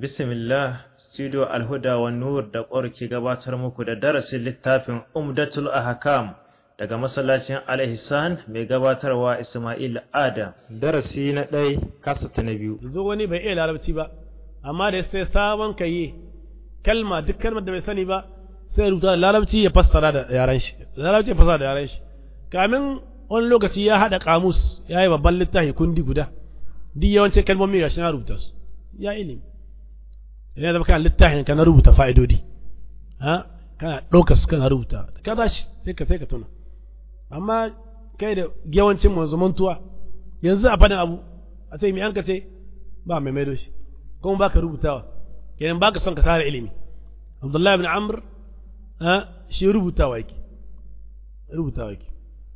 Bismillah, Studio Alhuda wa Nur da ƙwar ke gabatar muku da darasin littafin Umdatul Ahkam daga masallacin Al-Ihsan mai gabatarwa Ismail Adam. Darasi na ɗai kasa ta na biyu. Yanzu wani bai iya larabci ba, amma da sai sabon kayi kalma duk kalmar da bai sani ba sai rubuta da larabci ya fassara da yaran shi. Larabci ya fassara da yaran shi. Kamin wani lokaci ya haɗa kamus ya yi babban littafi kundi guda. Duk yawancin kalmomi ga shi na rubuta su. Ya ilimi. idan zama kana littafin ka na rubuta fa'idodi ha kana ɗaukar su kana rubuta ka za shi sai ka sai ka tuna amma kai da yawancin mu zamantuwa yanzu a fadin abu a ce mai an ka ce ba mai maido shi kuma baka rubutawa kenan baka son ka tara ilimi Abdullahi ibn Amr ha shi rubutawa yake rubutawa yake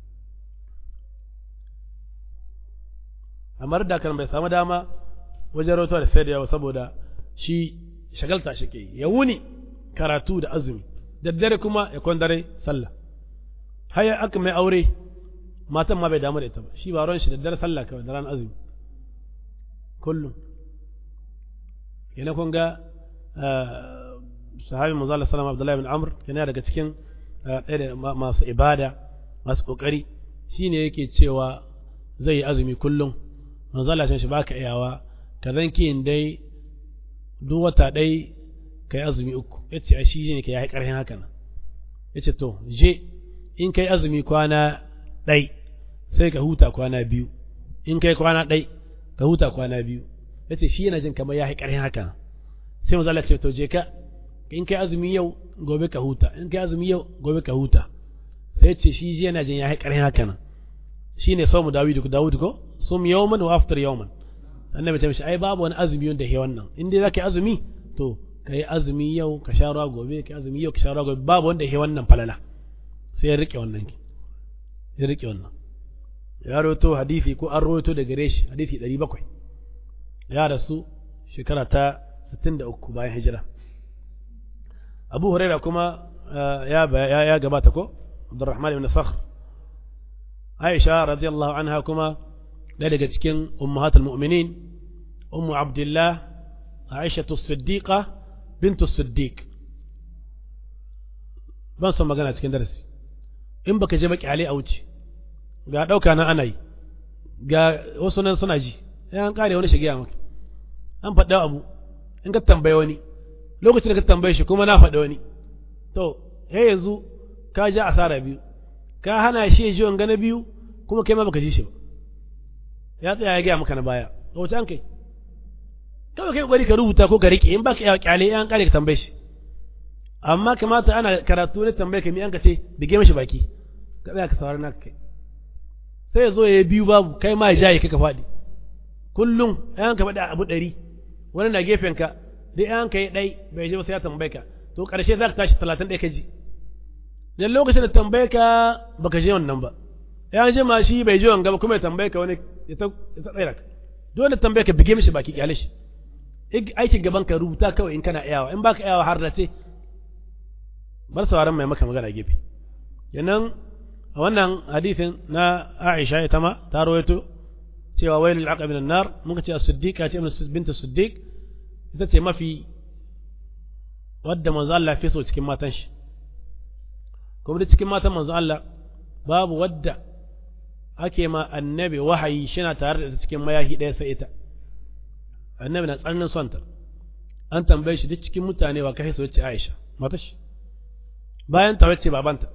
amma da kan bai samu dama wajen rawato da sai da yawa saboda shi shagalta shi ke ya wuni karatu da azumi daddare kuma ya kwandare sallah haya aka mai aure matan ma bai damu da ita ba shi ba ran shi daddare sallah kawai da ran azumi kullum yana kun ga sahabi manzo Allah sallallahu Abdullahi bin Amr yana daga cikin ɗaya da masu ibada masu kokari shine yake cewa zai yi azumi kullum manzo Allah shi baka iyawa ka zanki dai duk wata ɗai ka yi azumi uku ya ce shi ne ka yi ƙarfin haka nan ya ce to je in ka yi azumi kwana ɗai sai ka huta kwana biyu in ka yi kwana ɗai ka huta kwana biyu ya ce shi yana jin kamar ya yi ƙarfin haka nan sai mazala ce to je ka in ka yi azumi yau gobe ka huta in ka yi azumi yau gobe ka huta sai ce shi ji yana jin ya yi ƙarfin haka nan shi ne saumu dawudu dawudu ko sum yawman wa aftar yawman annabi ta mishi ai babu wani azumi wanda ke wannan in dai zaka yi azumi to ka yi azumi yau ka sha ruwa gobe ka yi azumi yau ka sha ruwa gobe babu wanda ke wannan falala sai ya rike wannan ki ya rike wannan ya rawaito hadisi ko an rawaito da gare shi hadisi 700 ya rasu shekara ta 63 bayan hijira Abu Huraira kuma ya ya gabata ko Abdurrahman ibn Sakhr Aisha radiyallahu anha kuma ɗaya daga cikin ummahatul mu'minin ummu abdullah aishatu siddiqa bintu siddiq ban son magana cikin darasi in baka je baki a wuce ga ɗauka nan ana yi ga wasu nan suna ji sai an kare wani shigiya maka an faɗa abu in ka tambaye wani lokacin da ka tambaye shi kuma na faɗa wani to he yanzu ka ja asara biyu ka hana shi ya ji wanga na biyu kuma kai ma baka ji shi ba ya tsaya ya gaya maka na baya a wace an kai kawai kai kokari ka rubuta ko ka rike in baka iya kyale an kare ka tambaye shi amma kamata ana karatu ne tambaye ka mi an ka ce bige mashi baki ka tsaya ka saurari naka kai sai ya zo ya biyu babu kai ma ya jaye ka faɗi kullum an ka faɗi abu ɗari wani na gefen ka dai an ka yi ɗai bai je ba sai ya tambaye ka to ƙarshe za ka tashi talatin ɗaya ka ji dan lokacin da tambaye ka baka je wannan ba ya ji ma shi bai ji wanga ba kuma ya tambaye ka wani ya ta tsaya ka dole tambaye ka bige mishi baki kyale shi aikin gaban ka rubuta kawai in kana iyawa in baka iyawa har da ce bar sauraron mai maka magana gefe kenan a wannan hadisin na Aisha ita ma ta rawaito cewa wailul aqab min nar muka ce as-siddiqa ce bint as-siddiq ita ce mafi wadda manzo Allah fi so cikin matan shi kuma da cikin matan manzo Allah babu wadda ake ma annabi wahayi shina tare da cikin mayahi ɗaya sai ita annabi na tsananin sonta an tambaye shi duk cikin mutane wa kai so ce Aisha mata shi bayan ta wace babanta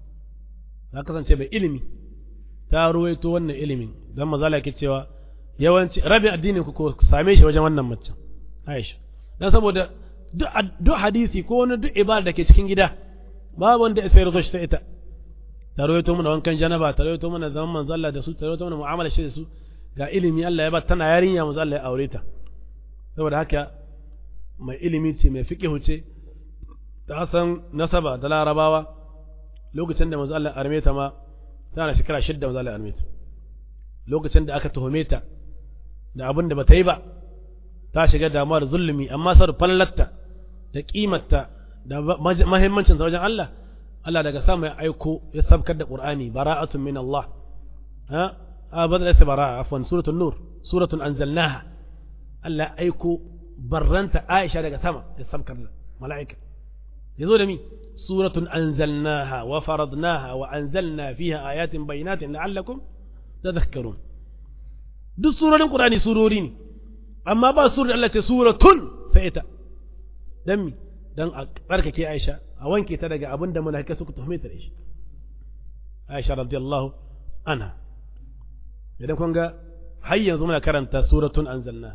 ta kasance bai ilimi ta ruwaito wannan ilimin dan mazala yake cewa yawanci rabin addinin ku ko same shi wajen wannan mace Aisha dan saboda duk hadisi ko wani duk ibada da ke cikin gida babu wanda ya sayar shi sai ita ta rawaito mana wankan janaba ta rawaito mana zaman manzo Allah da su ta rawaito mana mu'amala shi da su ga ilimi Allah ya ba tana yarinya manzo Allah ya aure ta saboda haka mai ilimi ce mai fiqhu ce ta san nasaba da larabawa lokacin da manzo Allah ya arme ta ma tana shekara shidda manzo Allah ya arme ta lokacin da aka tuhume ta da abin da bata yi ba ta shiga damuwa da zulumi amma sar fallatta da kimarta da mahimmancin wajen Allah Allah daga sama ya aiko ya sabkar da Qur'ani bara'atun min Allah ha a badal sai bara'a afwan suratul nur suratun anzalnaha Allah ya aiko barranta Aisha daga sama da sabkar mala'ika yazo da mi suratun anzalnaha wa faradnaha wa anzalna fiha ayatin bayyinatin la'allakum tadhakkarun duk surorin Qur'ani surori ne amma ba surar Allah ce suratun sai ita dan mi dan a barkake Aisha a wanke ta daga abin da mala'ika suka tuhume ta da shi Aisha radiyallahu anha idan kun ga har yanzu muna karanta suratun anzalna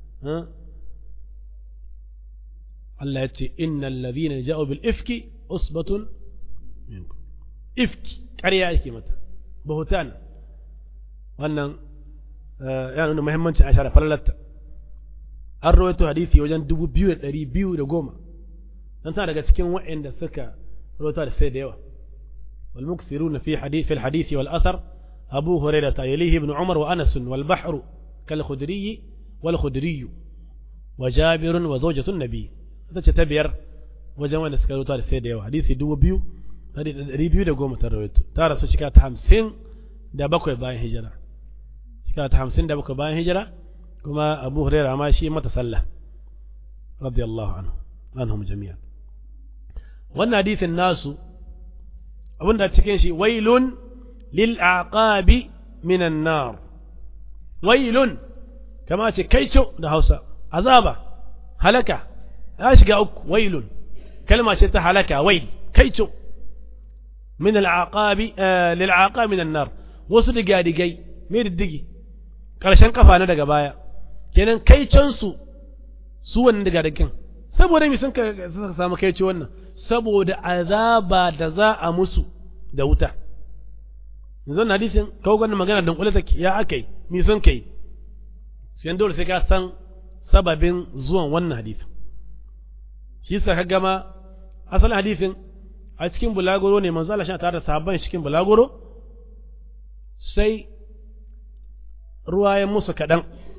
Allah ya ce innal ladhina ja'u bil ifki usbatun minkum ifki ƙarya yake mata bahutan wannan ya nuna muhimmancin Aisha da falalarta an rawaito hadisi wajen dubu biyu da ɗari biyu da goma dan tana daga cikin waɗanda suka rawaito da sai da yawa wal muksiruna fi hadith fil hadisi wal asar أبو هريرة يليه ابن عمر وأنس والبحر كالخدري والخدري وجابر وزوجة النبي تتبير وجمع نسكالو تاري سيدة يو حديثي دو بيو ريبيو دا قوم ترويتو تارا سو شكات حمسين دا بكوي باين هجرة شكات حمسين دا بكوي باين هجرة كما أبو هريرة ماشي متسلى رضي الله عنه عنهم جميعا wannan hadisin nasu abinda cikin shi wailun للأعقاب من النار ويل كما كيتو ده هوسا عذابة هلكة أشقى أك ويل كلمة شتا هلكة ويل كيتو من العقاب آه للعقاب من النار wasu digadigai me diddigi ƙarshen kafa na daga baya kenan kai can su su wannan digadigan saboda me sun ka samu kai ce wannan saboda azaba da za a musu da wuta yanzu na hadisin kawo ganin magana don kula take ya aka yi mi sun kai sai dole sai ka san sababin zuwan wannan hadisin shi sa ka gama asalin hadisin a cikin bulagoro ne manzo Allah shi tare da sahabban cikin bulagoro sai ruwa ya musu kaɗan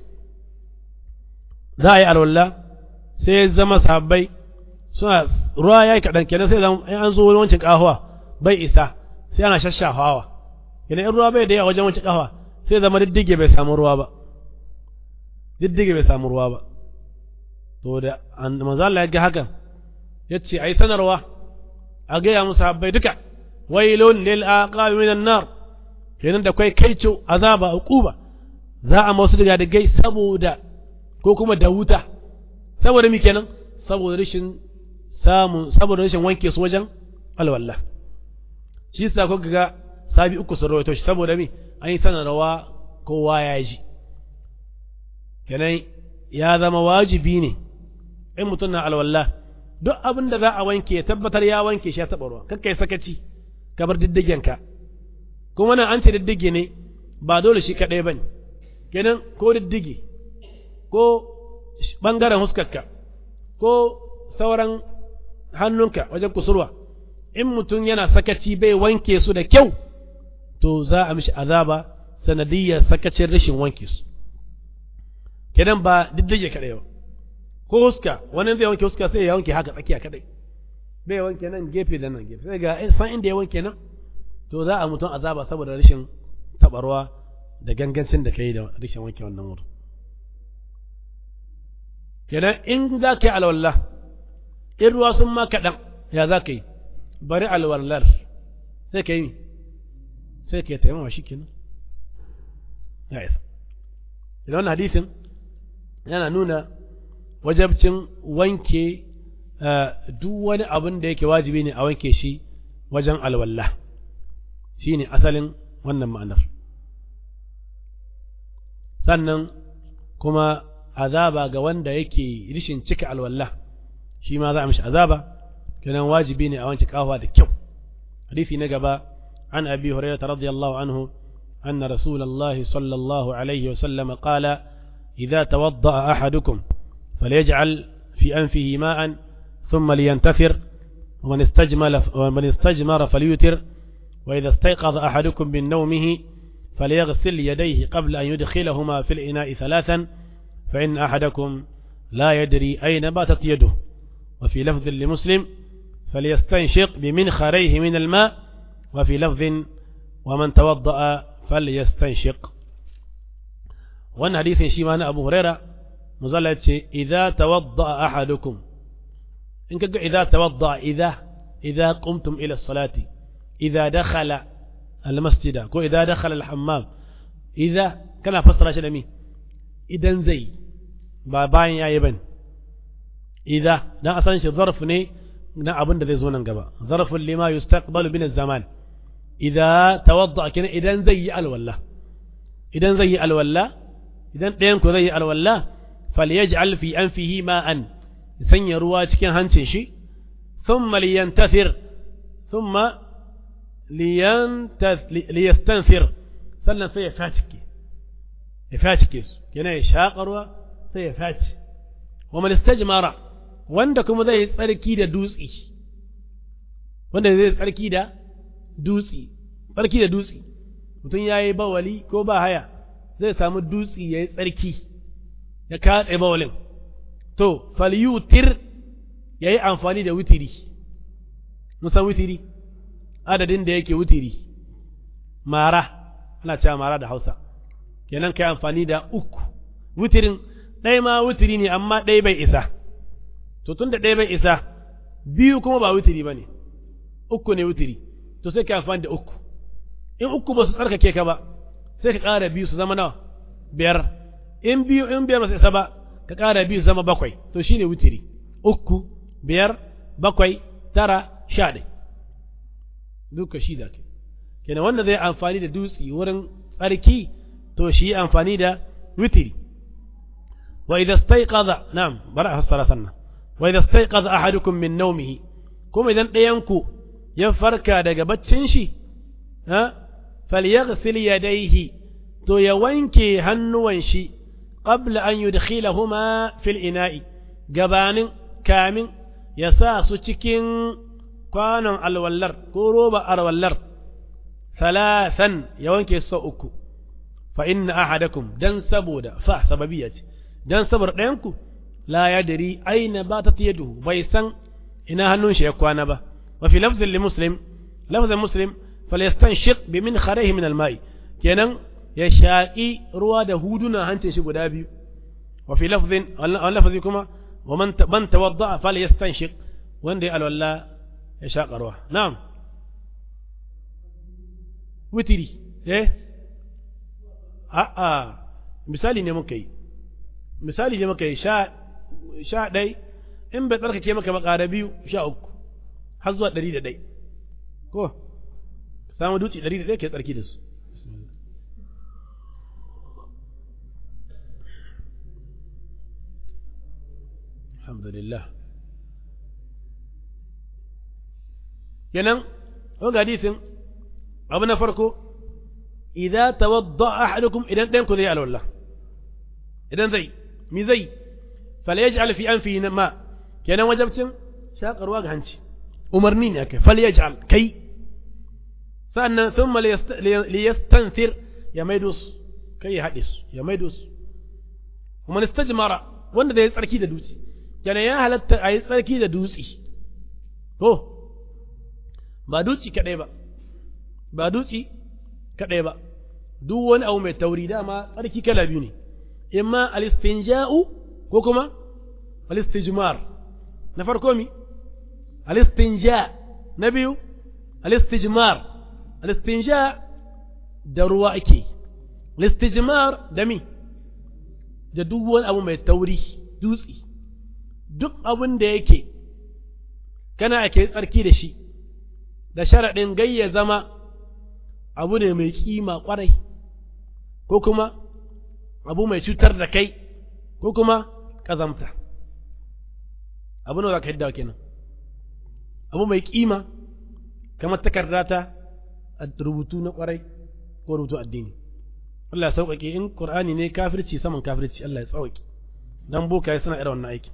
za a yi alwala sai ya zama sahabbai suna ruwa ya yi kaɗan kenan sai an zo wancin ƙahuwa bai isa sai ana shashafawa idan in ruwa bai da yawa wajen wanke kafa sai zama diddige bai samu ruwa ba diddige bai samu ruwa ba to da manzo Allah ya ga hakan yace ai sanarwa a ga ya musu habbai duka wailun lil aqabi minan nar kenan da kai kaico azaba uquba za a masu daga da gai saboda ko kuma da wuta saboda mi kenan saboda rashin samun saboda rashin wanke su wajen alwallah shi yasa ko ga sabi uku sun rawaito shi saboda me an yi sanarwa kowa ya ji kenan ya zama wajibi ne in mutum na alwala duk abin da za a wanke tabbatar ya wanke shi ya taɓa ruwa kakka yi sakaci ka bar diddigenka kuma nan an ce diddige ne ba dole shi kaɗai ba ne kenan ko diddige ko ɓangaren huskarka ko sauran hannunka wajen kusurwa in mutum yana sakaci bai wanke su da kyau to za a mishi azaba sanadiyyar sakacin rashin wanke su kenan ba diddige kaɗai ba ko huska wani zai wanke huska sai ya wanke haka tsakiya kaɗai bai wanke nan gefe da nan gefe sai ga san inda ya wanke nan to za a mutum azaba saboda rashin tabarwa da gangancin da kai da rashin wanke wannan wurin kenan in za ka yi alwallah in ruwa sun ma kaɗan ya za ka yi bari alwallar sai ka yi sai ka yi taimama shi kenan ya isa idan wannan hadisin yana nuna wajabcin wanke duk wani abin da yake wajibi ne a wanke shi wajen alwallah shi ne asalin wannan ma'anar sannan kuma azaba ga wanda yake rishin cika alwallah shi ma za a mishi azaba kenan wajibi ne a wanke kafa da kyau hadisi na gaba an abi hurairah radiyallahu anhu أن رسول الله صلى الله عليه وسلم قال إذا توضأ أحدكم فليجعل في أنفه ماء ثم لينتفر ومن استجمل ومن استجمر فليوتر وإذا استيقظ أحدكم من نومه فليغسل يديه قبل أن يدخلهما في الإناء ثلاثا فإن أحدكم لا يدري أين باتت يده وفي لفظ لمسلم فليستنشق بمنخريه من الماء وفي لفظ ومن توضأ فليستنشق wannan hadisin shi ma na Abu Huraira muzalla ya ce idza tawadda ahadukum in kaga idza tawadda idza idza qumtum ila salati idza dakhala al masjida ko idza dakhala al hammam idza kana fassara shi da mi idan zai ba bayan yayi bane idza dan asan shi zarf ne na abin da zai zo nan gaba zarfun lima yustaqbalu min zaman idza tawadda kina idan zai yi alwala idan zai yi alwala idan ɗayan ku zai yi alwala falyaj'al fi anfihi ma'an sanya ruwa cikin hancin shi thumma liyantathir thumma liyastanfir sannan sai ya facike ya facike su yana ya shaƙa ruwa sai ya faci wa man istajmara wanda kuma zai yi tsarki da dutsi wanda zai tsarki da dutsi tsarki da dutsi mutum ya yi bawali ko ba haya zai samu dutsi ya yi tsarki ya katse bawalin to falyutir ya yi amfani da wutiri musan wutiri adadin da yake wutiri mara ana cewa mara da hausa kenan kai amfani da uku wutirin ɗaya ma wutiri ne amma ɗaya bai isa to tun da ɗaya bai isa biyu kuma ba wutiri ba ne uku ne wutiri to sai ka amfani da uku in uku ba su tsarkake ka ba sai ka ƙara biyu su zama nawa biyar in biyu in biyar ba su isa ba ka ƙara biyu su zama bakwai to shine wutiri uku biyar bakwai tara sha ɗai duka shi da ke kenan wanda zai amfani da dutse wurin tsarki to shi amfani da wutiri wa idza staiqadha na'am bara a fassara sannan wa idza staiqadha ahadukum min nawmihi kuma idan ɗayan ku ya farka daga baccin shi ha falyaghsil yadayhi to ya wanke hannuwan shi qabla an yudkhilahuma fil ina'i gabanin kamin ya sa su cikin kwanon alwallar ko roba alwallar salasan ya wanke su uku fa inna ahadakum dan saboda fa sababiyya ce dan saboda ɗayanku la yadri aina batat yaduhu bai san ina hannun shi ya kwana ba wa fi lafzin li muslim lafzin muslim falyastanshiq bi min kharayhi min alma'i kenan ya shaƙi ruwa da huduna hancin shi guda biyu wa fi lafzin wannan lafzi kuma wa man man tawadda falyastanshiq wanda ya alwala ya shaƙa ruwa na'am witiri eh a'a misali ne muka yi misali ne muka yi sha sha ɗai in bai tsarkake maka ba ƙara biyu sha uku har zuwa ɗari da ɗai ko samu dutse ɗari da ɗai ke tsarki da su alhamdulillah kenan wanga hadisin abu na farko idza tawadda ahadukum idan ɗayan ku zai alwala idan zai mi zai falyaj'al fi anfihi ma kenan wajabcin shakarwa ga hanci umarni ne akai falyaj'al kai sannan thumma liyastanfir ya maido su kai ya haɗe su ya maido su kuma istajmara wanda zai tsarki da dutse kenan ya halatta a yi tsarki da dutse to ba dutse kaɗai ba ba dutse kaɗai ba duk wani abu mai tauri dama tsarki kala biyu ne imma alistinja'u ko kuma alistijmar na farko mi alistinja na biyu alistijmar alistinja da ruwa ake alistijmar da mi da duk wani abu mai tauri dutse duk abin da yake kana ake tsarki da shi da sharaɗin gayya zama abu ne mai kima ƙwarai ko kuma abu mai cutar da kai ko kuma ƙazamta abu ne za ka hidda kenan abu mai kima kamar takarda ta rubutu na ƙwarai ko rubutu addini Allah ya sauƙaƙe in Qur'ani ne kafirci saman kafirci Allah ya sauƙaƙe dan boka ya suna irin wannan aiki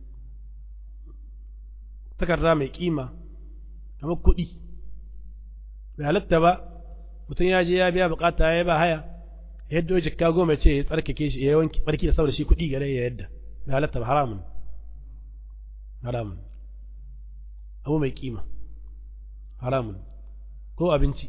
takarda mai kima kamar kuɗi bai halatta ba mutum ya je ya biya bukata ya ba haya yadda jikka goma ce ya tsarkake shi ya wanki barki da saboda shi kuɗi gare ya yadda bai halatta ba haramun haramun abu mai kima haramun ko abinci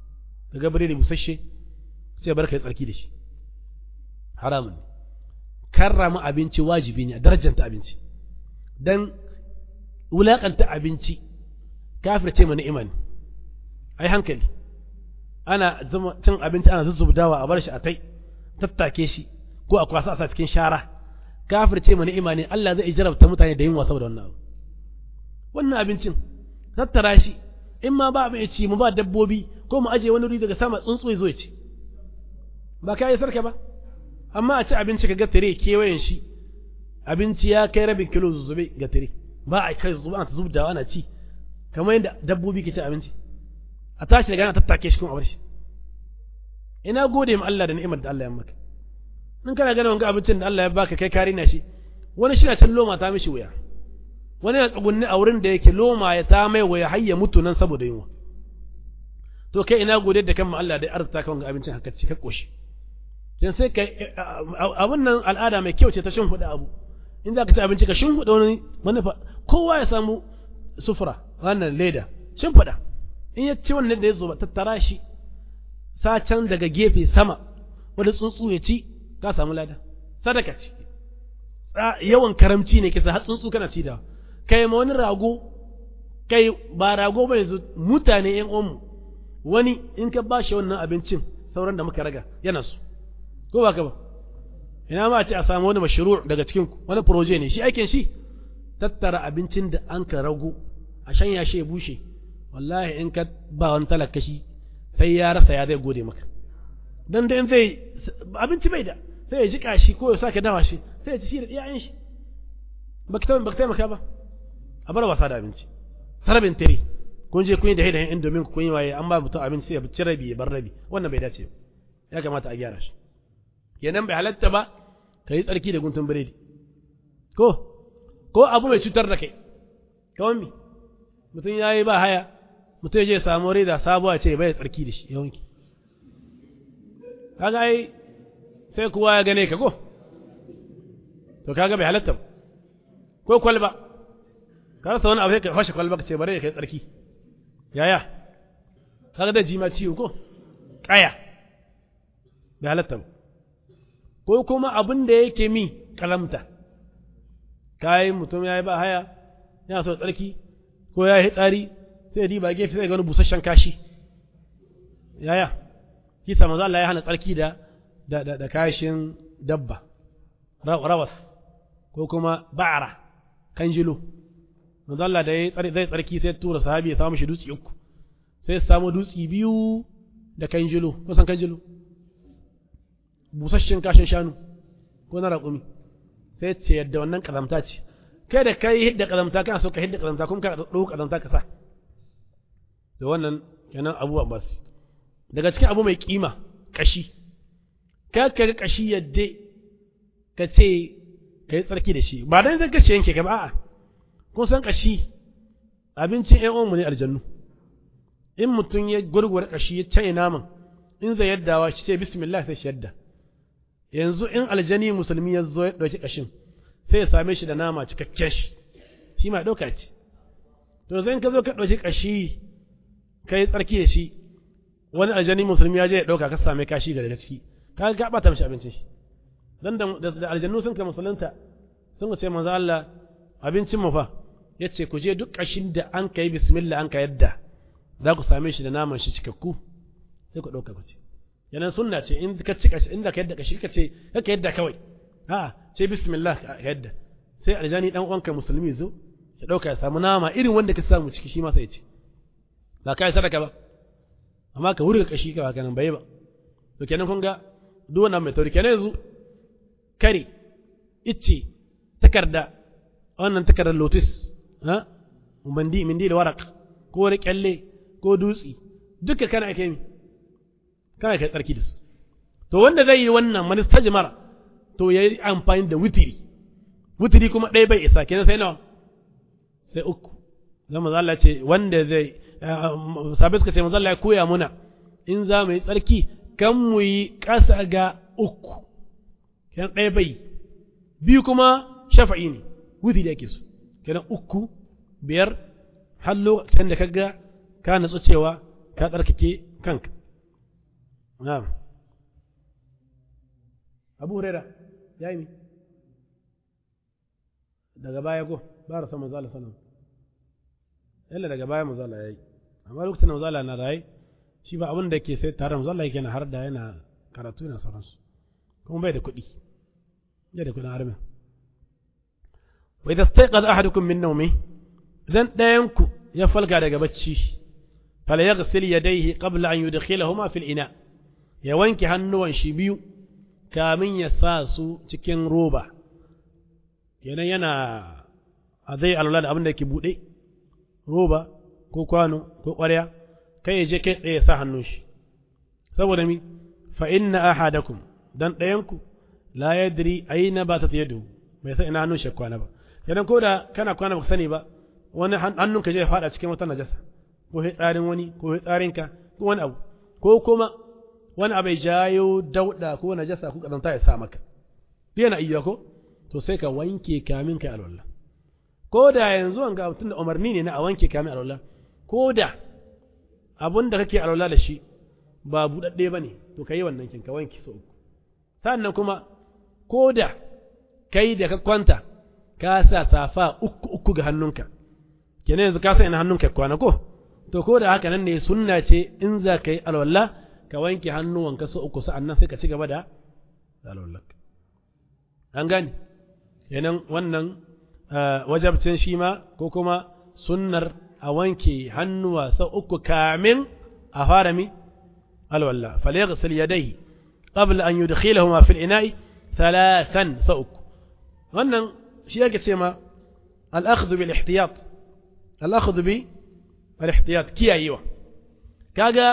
daga bare da busasshe sai bar kai tsarki da shi haramun karrama abinci wajibi ne a darajanta abinci dan wulakanta abinci kafirce mana imani ai hankali ana zama cin abinci ana zuzzubdawa a bar shi a tai tattake shi ko a kwasa a cikin shara kafirce mana imani Allah zai jarabta mutane da yin wasa da wannan abu wannan abincin tattara shi in ma ba abin ci mu ba dabbobi ko mu aje wani wuri daga sama tsuntsu ya zo ya ci ba ka yi sarka ba amma a ci abinci ka ga tare kewayen shi abinci ya kai rabin kilo zuzube ga tare ba a kai zuba ana zubdawa ana ci kamar yadda dabbobi ke ci abinci a tashi daga ana tattake shi kuma a bar shi ina gode ma Allah da ni'imar da Allah ya maka in kana ganin wanga abincin da Allah ya baka kai kari na shi wani shi na can loma ta mishi wuya wani na tsugunni a wurin da yake loma ya ta mai wuya har ya mutu nan saboda yunwa to kai ina gode da kan Allah da arzuta ka wanga abincin haka ci ka koshi dan sai kai abun nan al'ada mai kyau ce ta shin huda abu in za ka ci abinci ka shin huda wani manufa kowa ya samu sufura wannan leda shin fada in ya ci wannan da ya zo tattara shi sa can daga gefe sama wani tsuntsu ya ci ka samu lada sadaka ce yawan karamci ne kisa har tsuntsu kana ci da kai ma wani rago kai ba rago ba yanzu mutane yan uwanmu wani in ka ba shi wannan abincin sauran da muka raga yana su ko ba ka ba ina ma a ce a samu wani mashru daga cikin wani proje ne shi aikin shi tattara abincin da an ka rago a shanya shi ya bushe wallahi in ka ba wani talaka shi sai ya rasa ya zai gode maka dan da in zai abinci bai da sai ya jika shi ko ya sake dawa shi sai ya ci shi da iyayen shi ba ka taimaka ba a bar wasa da abinci sarabin tare kun je kun yi da haidayen indomin kun yi waye an ba mutum abinci sai ya ci rabi ya bar rabi wannan bai dace ya kamata a gyara shi kenan bai halatta ba ka yi tsarki da guntun biredi ko ko abu mai cutar da kai kawai mi mutum ya yi ba haya mutum ya je samu reda sabuwa ce bai tsarki da shi yawanki kaga ai sai kowa ya gane ka ko to kaga bai halatta ko kwalba ka rasa wani abu sai ka fashe kwalba ka ce bare ya kai tsarki yaya kaga da jima ciwo ko kaya bai halatta ko kuma abin da yake mi kalamta kayi mutum ya yi ba haya yana so tsarki ko ya yi tsari sai ya diba gefe sai ga wani busasshen kashi yaya kisa maza Allah ya hana tsarki da da da, da kashin dabba rawas ko kuma ba'ara kanjilo maza Allah da zai tsarki sai tura sahabi ya samu shi dutse uku sai ya samu dutse biyu da kanjilo ko san kanjilo busasshen kashin shanu ko na raƙumi sai ce yadda wannan ƙazamta ce kai da kai hidda ƙazamta kana so ka hidda ƙazamta kuma ka ɗauko ƙazamta ka sa da wannan kenan abubuwa ba su daga cikin abu mai kima kashi ka ka ga kashi yadda ka ce ka yi tsarki da shi ba dan zan kashe yanke ka ba a'a kun san kashi abincin ƴan uwanmu ne aljannu in mutum ya gurgura kashi ya canye naman in zai yaddawa shi sai bismillah sai shi yadda yanzu in aljani musulmi ya zo ya ɗauki ƙashin sai ya same shi da nama cikakken shi shi ma ɗauka ce to zai ka zo ka ɗauki ƙashi ka yi tsarki da shi wani aljani musulmi ya je ya ɗauka ka same kashi ga daga ciki ka ga ɓata mishi abincin shi dan da aljannu sun ka musulunta sun ce manzo Allah abincin mu fa yace ku je duk ƙashin da an kai bismillah an ka yadda za ku same shi da naman shi cikakku sai ku ɗauka ku ci yanan sunna ce in ka ci kashi inda ka yadda kashi ka ce ka yadda kawai a ce bismillah ka yadda sai aljani dan uwanka musulmi zo ya dauka ya samu nama irin wanda ka samu ciki shi ma sai ya ce ba kai sadaka ba amma ka wurga kashi ka haka nan bai ba to kenan kun ga duk wannan mai tauri kenan yanzu kare icce takarda wannan takardar lotus ha mandi mindi da warak ko wani kyalle ko dutsi duka kana ake mi kana kai tsarki da su to wanda zai yi wannan manistajmar to ya yi amfani da wutiri wutiri kuma ɗaya bai isa kenan sai nawa sai uku zan maza Allah ce wanda zai sabai suka ce maza Allah ya koya muna in za mu yi tsarki kan mu yi ƙasa ga uku kenan ɗaya bai biyu kuma shafa'i ne wutiri ake so kenan uku biyar har lokacin da ka ga ka natsu cewa ka tsarkake kanka نعم أبو هريرة جايمي daga baya ko ba rasa manzo Allah sallallahu yalla daga baya manzo Allah yayi amma lokacin manzo Allah na rayi shi ba abin da ke sai tare manzo Allah yake na har da yana karatu yana sauransu kuma bai da kuɗi bai da kuɗin arme wa idza stayqadha ahadukum min nawmi idan ɗayan ku ya falga daga bacci fala yaghsil yadayhi qabla an yudkhilahuma fil ina ya wanke hannuwan shi biyu kamin ya sa su cikin roba kenan yana a zai alwala da abin da ke buɗe roba ko kwano ko ƙwarya kai ya je kai tsaye sa hannun shi saboda mi fa inna ahadakum dan ɗayanku la yadri aina ba ta yadu bai san ina hannun shi kwana ba kenan ko da kana kwana baka sani ba wani hannun ka je faɗa cikin wata najasa ko tsarin wani ko tsarinka ko wani abu ko kuma wani abu ya jayo dauda ko najasa ko kazanta ya sa maka yana iya ko to sai ka wanke kamin kai alwala ko da yanzu an ga tun da umarni ne na a wanke kamin alwala ko da abun da kake alwala da shi ba buɗaɗɗe ba ne to ka yi wannan kin ka wanke so uku sannan kuma ko da kai da ka kwanta ka sa safa uku uku ga hannunka kenan yanzu ka sa ina hannunka kwana ko to ko da haka nan ne sunna ce in za ka yi alwala ka wanke hannuwanka so uku sa'annan sai ka ci gaba da alwallarka an gani kenan wannan wajabcin shi ma ko kuma sunnar a wanke hannuwa sau uku kamin a fara mi alwallah falyaghsil yadayhi qabla an yudkhilahuma fil ina'i thalathan sau uku wannan shi yake ce ma al-akhdhu bil ihtiyat al-akhdhu bi al-ihtiyat kiyayewa kaga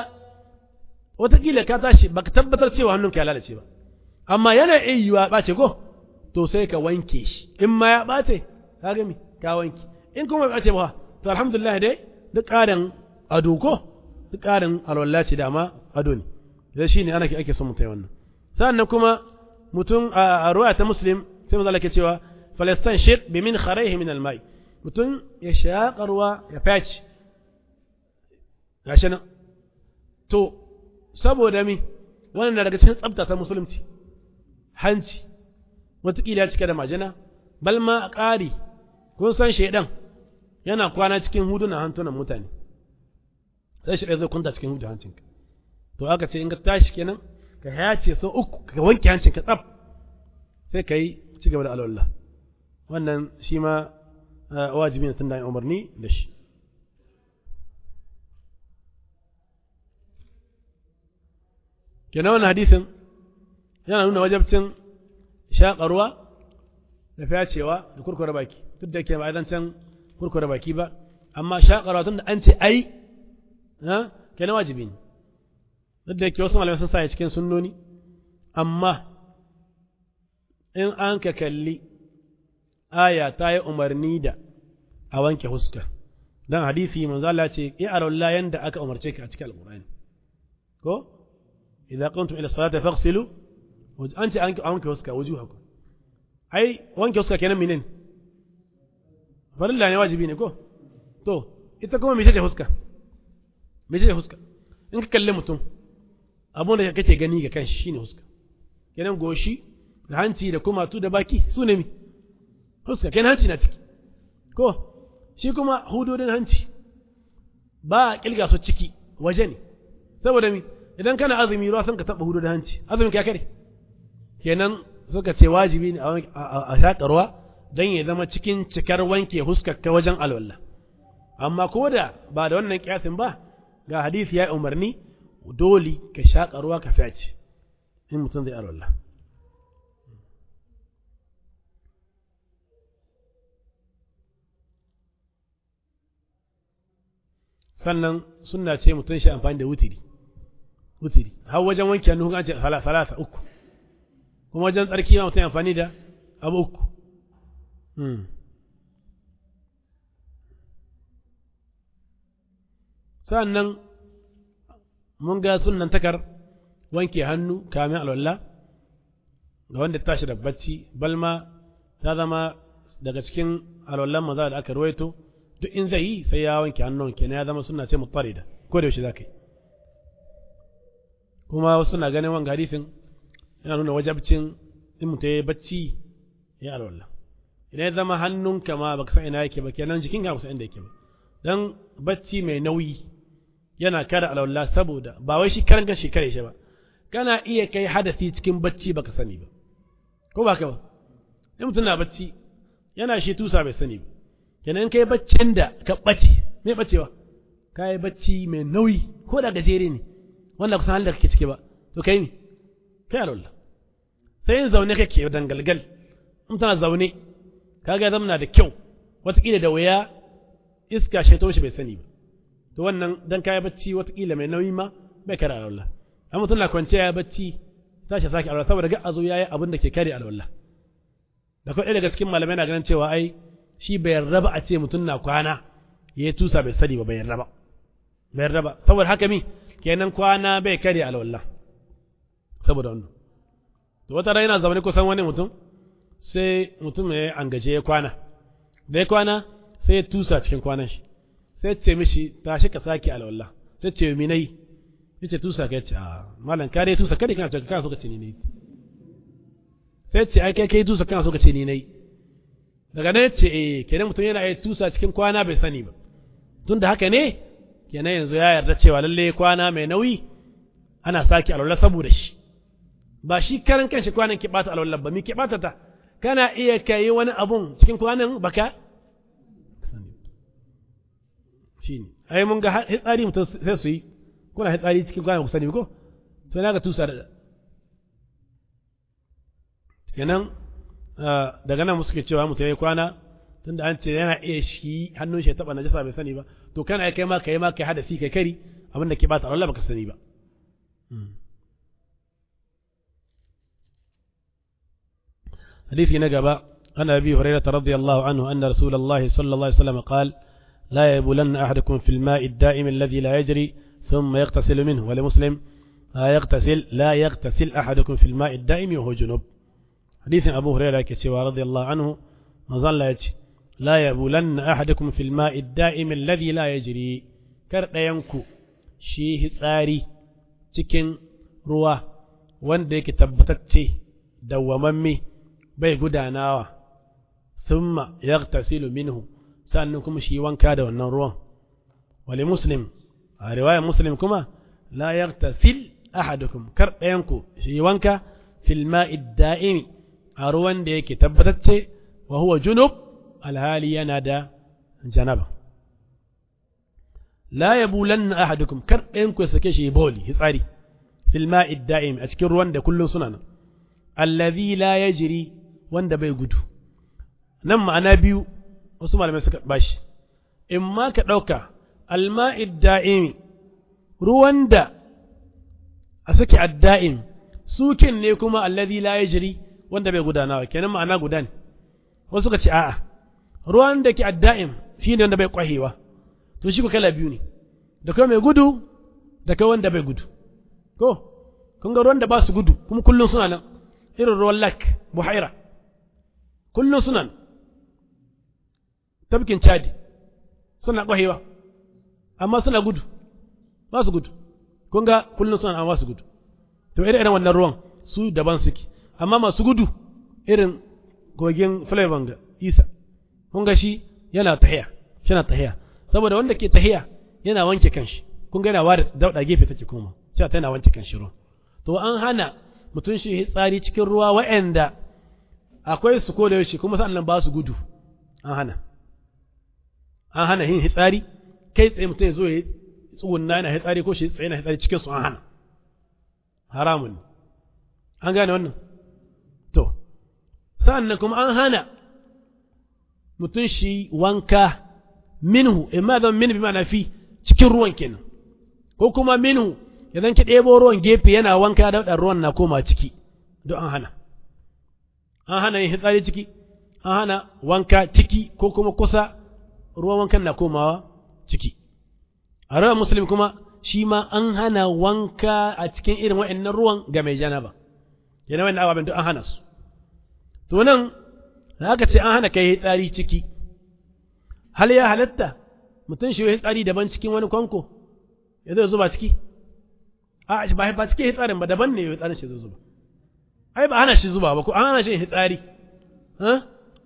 wataƙila ka tashi baka tabbatar cewa hannunka ya lalace ba amma yana iya yiwa ɓace ko to sai ka wanke shi in ma ya ɓace ka gami ka wanke in kuma ɓace ba to alhamdulillah dai duk ƙarin ado ko duk ƙarin alwala ce dama ado ne da shi ne ana ke ake son mutai wannan sannan kuma mutum a ruwa ta muslim sai mu ke cewa falastan shir bi min kharaihi min almai mutum ya shaƙa ruwa ya faci gashi nan to saboda mi wannan daga cikin tsabta ta musulunci hanci wataƙila ya cika da majina bal ma a ƙari kun san shaidan yana kwana cikin hudunan hantunan mutane sai shi zai kunta cikin hudu hancinka to aka ce in ka tashi kenan ka yace sau uku ka wanke hancinka tsaf sai ka yi ci gaba da alwallah wannan shi ma wajibi ne tun da umarni da shi kenan wannan hadisin yana nuna wajabcin shaƙa ruwa da fyacewa da kurkure baki duk da ke ba can kurkure baki ba amma shaƙa ruwa tun da an ce ai ha kenan wajibi ne duk da ke wasu malamai sun sa cikin sunnoni amma in an ka kalli aya ta yi umarni da a wanke huska dan hadisi manzo Allah ce ya arawla yanda aka umarce ka a cikin alqur'ani ko idza qumtum ila salati faghsilu anti an wanke huska wujuhakum ai wanke huska kenan minin farilla ne wajibi ne ko to ita kuma mece ce huska mece ce huska in ka kalli mutum abun da kake gani ga kanshi shine huska kenan goshi da hanci da kumatu da baki su ne mi huska kenan hanci na ciki ko shi kuma hudodin hanci ba a kilga su ciki waje ne saboda mi idan kana azumi ruwa sun ka taba hudodin hanci azumin ka kare kenan suka ce wajibi ne a shaƙa ruwa don ya zama cikin cikar wanke huskar ta wajen alwallah amma ko da ba da wannan kiyasin ba ga hadisi ya umarni dole ka shaƙa ruwa ka fyaci in mutum zai alwallah sannan sunna ce mutum shi amfani da wutiri wutiri har wajen wanke hannu an ce salasa uku kuma wajen tsarki ma mutum amfani da abu uku sannan mun ga sunan takar wanke hannu kamin alwala ga wanda tashi da bacci balma ta zama daga cikin alwallan maza da aka ruwaito duk in zai yi sai ya wanke hannun kenan ya zama suna ce mutarida ko da yaushe za ka yi kuma wasu na ganin wanga hadisin yana nuna wajabcin in mutum ya yi bacci ya alwala idan ya zama hannunka ma baka san ina yake ba kenan jikinka ba san inda yake ba dan bacci mai nauyi yana kare alwala saboda ba wai shi karan kan shekare shi ba kana iya kai hadasi cikin bacci baka sani ba ko ba ka ba in mutum na bacci yana shi tusa bai sani ba kenan kai baccin da ka bace me bacewa ka yi bacci mai nauyi ko da gajere ne wanda kusan halin da kake ciki ba to kai ne kai alwala sai in zaune kake dangalgal in tana zaune kaga zamna da kyau watakila da waya iska shaito shi bai sani ba to wannan dan kai bacci watakila mai nauyi ma bai kare alwala amma mutum na kwance ya bacci tashi sake alwala saboda ga azo yayi abin da ke kare alwala da kai daga cikin malamai na ganin cewa ai shi bai raba a ce mutum na kwana yayi tusa bai sani ba bai raba bai raba saboda haka mi kenan kwana bai kare alwala saboda wannan to wata rana yana zaune kusan wani mutum sai mutum ya angaje ya kwana da ya kwana sai ya tusa cikin kwanan shi sai ce mishi tashi ka sake alwala sai ce mi nayi yace tusa ka yace a malam ka dai tusa kada kana ce kana so ka ce ni nayi sai ce ai kai kai tusa kana so ka ce ni nayi daga nan yace eh kenan mutum yana yi tusa cikin kwana bai sani ba tun da haka ne kenan yanzu ya yarda cewa lalle kwana mai nauyi ana sake alwala saboda shi ba shi karan kanshi kwanan ke bata alwala ba mi ke bata ta kana iya kai wani abun cikin kwanan baka shi ne ai mun ga hitsari mutum sai su yi kuna hitsari cikin kwanan ku sani ko to na ga tusa da kenan daga nan suke cewa mutum ya kwana tunda an ce yana iya shi hannun shi ya taba najasa bai sani ba to kana kai ma kai ma kai hadasi kai kari abin da ke bata Allah baka sani ba حديث نقبة عن أبي هريرة رضي الله عنه أن رسول الله صلى الله عليه وسلم قال لا يبولن أحدكم في الماء الدائم الذي لا يجري ثم يغتسل منه ولمسلم لا يغتسل لا يغتسل أحدكم في الماء الدائم وهو جنوب حديث أبو هريرة كسوى رضي الله عنه مظل يجي لا يبولن أحدكم في الماء الدائم الذي لا يجري كر ينكو شيه tsari cikin ruwa wanda yake tabbatacce dawwamamme bai gudanawa thumma yaghtasilu minhu sannan kuma shi wanka da wannan ruwan wali muslim a riwayar muslim kuma la yaghtasil ahadukum kar ɗayanku shi wanka fil ma'i da'imi a ruwan da yake tabbatacce wa huwa junub alhali yana da janaba la yabulanna ahadukum kar ɗayanku ya sake shi boli hitsari fil ma'i da'imi a cikin ruwan da kullum suna nan allazi la yajri wanda bai gudu nan ma'ana biyu wasu malamai suka bashi in ma ka ɗauka alma'id da'imi ruwan da a suke adda'im sukin ne kuma allazi la yajri wanda bai gudanawa kenan ma'ana guda ne wasu suka ce a'a ruwan da ke adda'im shine wanda bai kwahewa to shi ko kala biyu ne da kai mai gudu da kai wanda bai gudu ko kun ga ruwan da ba su gudu kuma kullum suna nan irin ruwan lak buhaira kullum suna nan tafkin cadi suna ƙwahewa amma suna gudu ba su gudu kun ga kullum suna amma su gudu to irin irin wannan ruwan su daban suke amma masu gudu irin kogin flavor ga isa kun ga shi yana tahiya yana tahiya saboda wanda ke tahiya yana wanke kanshi kun ga yana ware dauda gefe take kuma cewa tana wanke kanshi ruwan to an hana mutum shi tsari cikin ruwa wa'anda akwai su ko da yaushe kuma sannan ba su gudu an hana an hana yin hitsari kai tsaye mutum ya zo ya tsugunna yana hitsari ko shi tsaye yana hitsari cikin su an hana haramun an gane wannan to sa'annan kuma an hana mutum shi wanka minhu imma zan min bi ma'ana fi cikin ruwan kenan ko kuma minhu idan ki ɗebo ruwan gefe yana wanka da waɗannan ruwan na koma ciki don an hana an hana yin hitsari ciki an hana wanka ciki ko kuma kusa ruwan wankan na komawa ciki a rawar musulmi kuma shi ma an hana wanka a cikin irin wa'annan ruwan ga mai janaba yana wani ababen duk an hana su to nan da aka ce an hana kai tsari ciki hal ya halatta mutum shi yi tsari daban cikin wani kwanko ya zai zuba ciki a ba ba cikin hitsarin ba daban ne ya tsarin shi zai zuba ai ba hana shi zuba ba ko an hana shi hitsari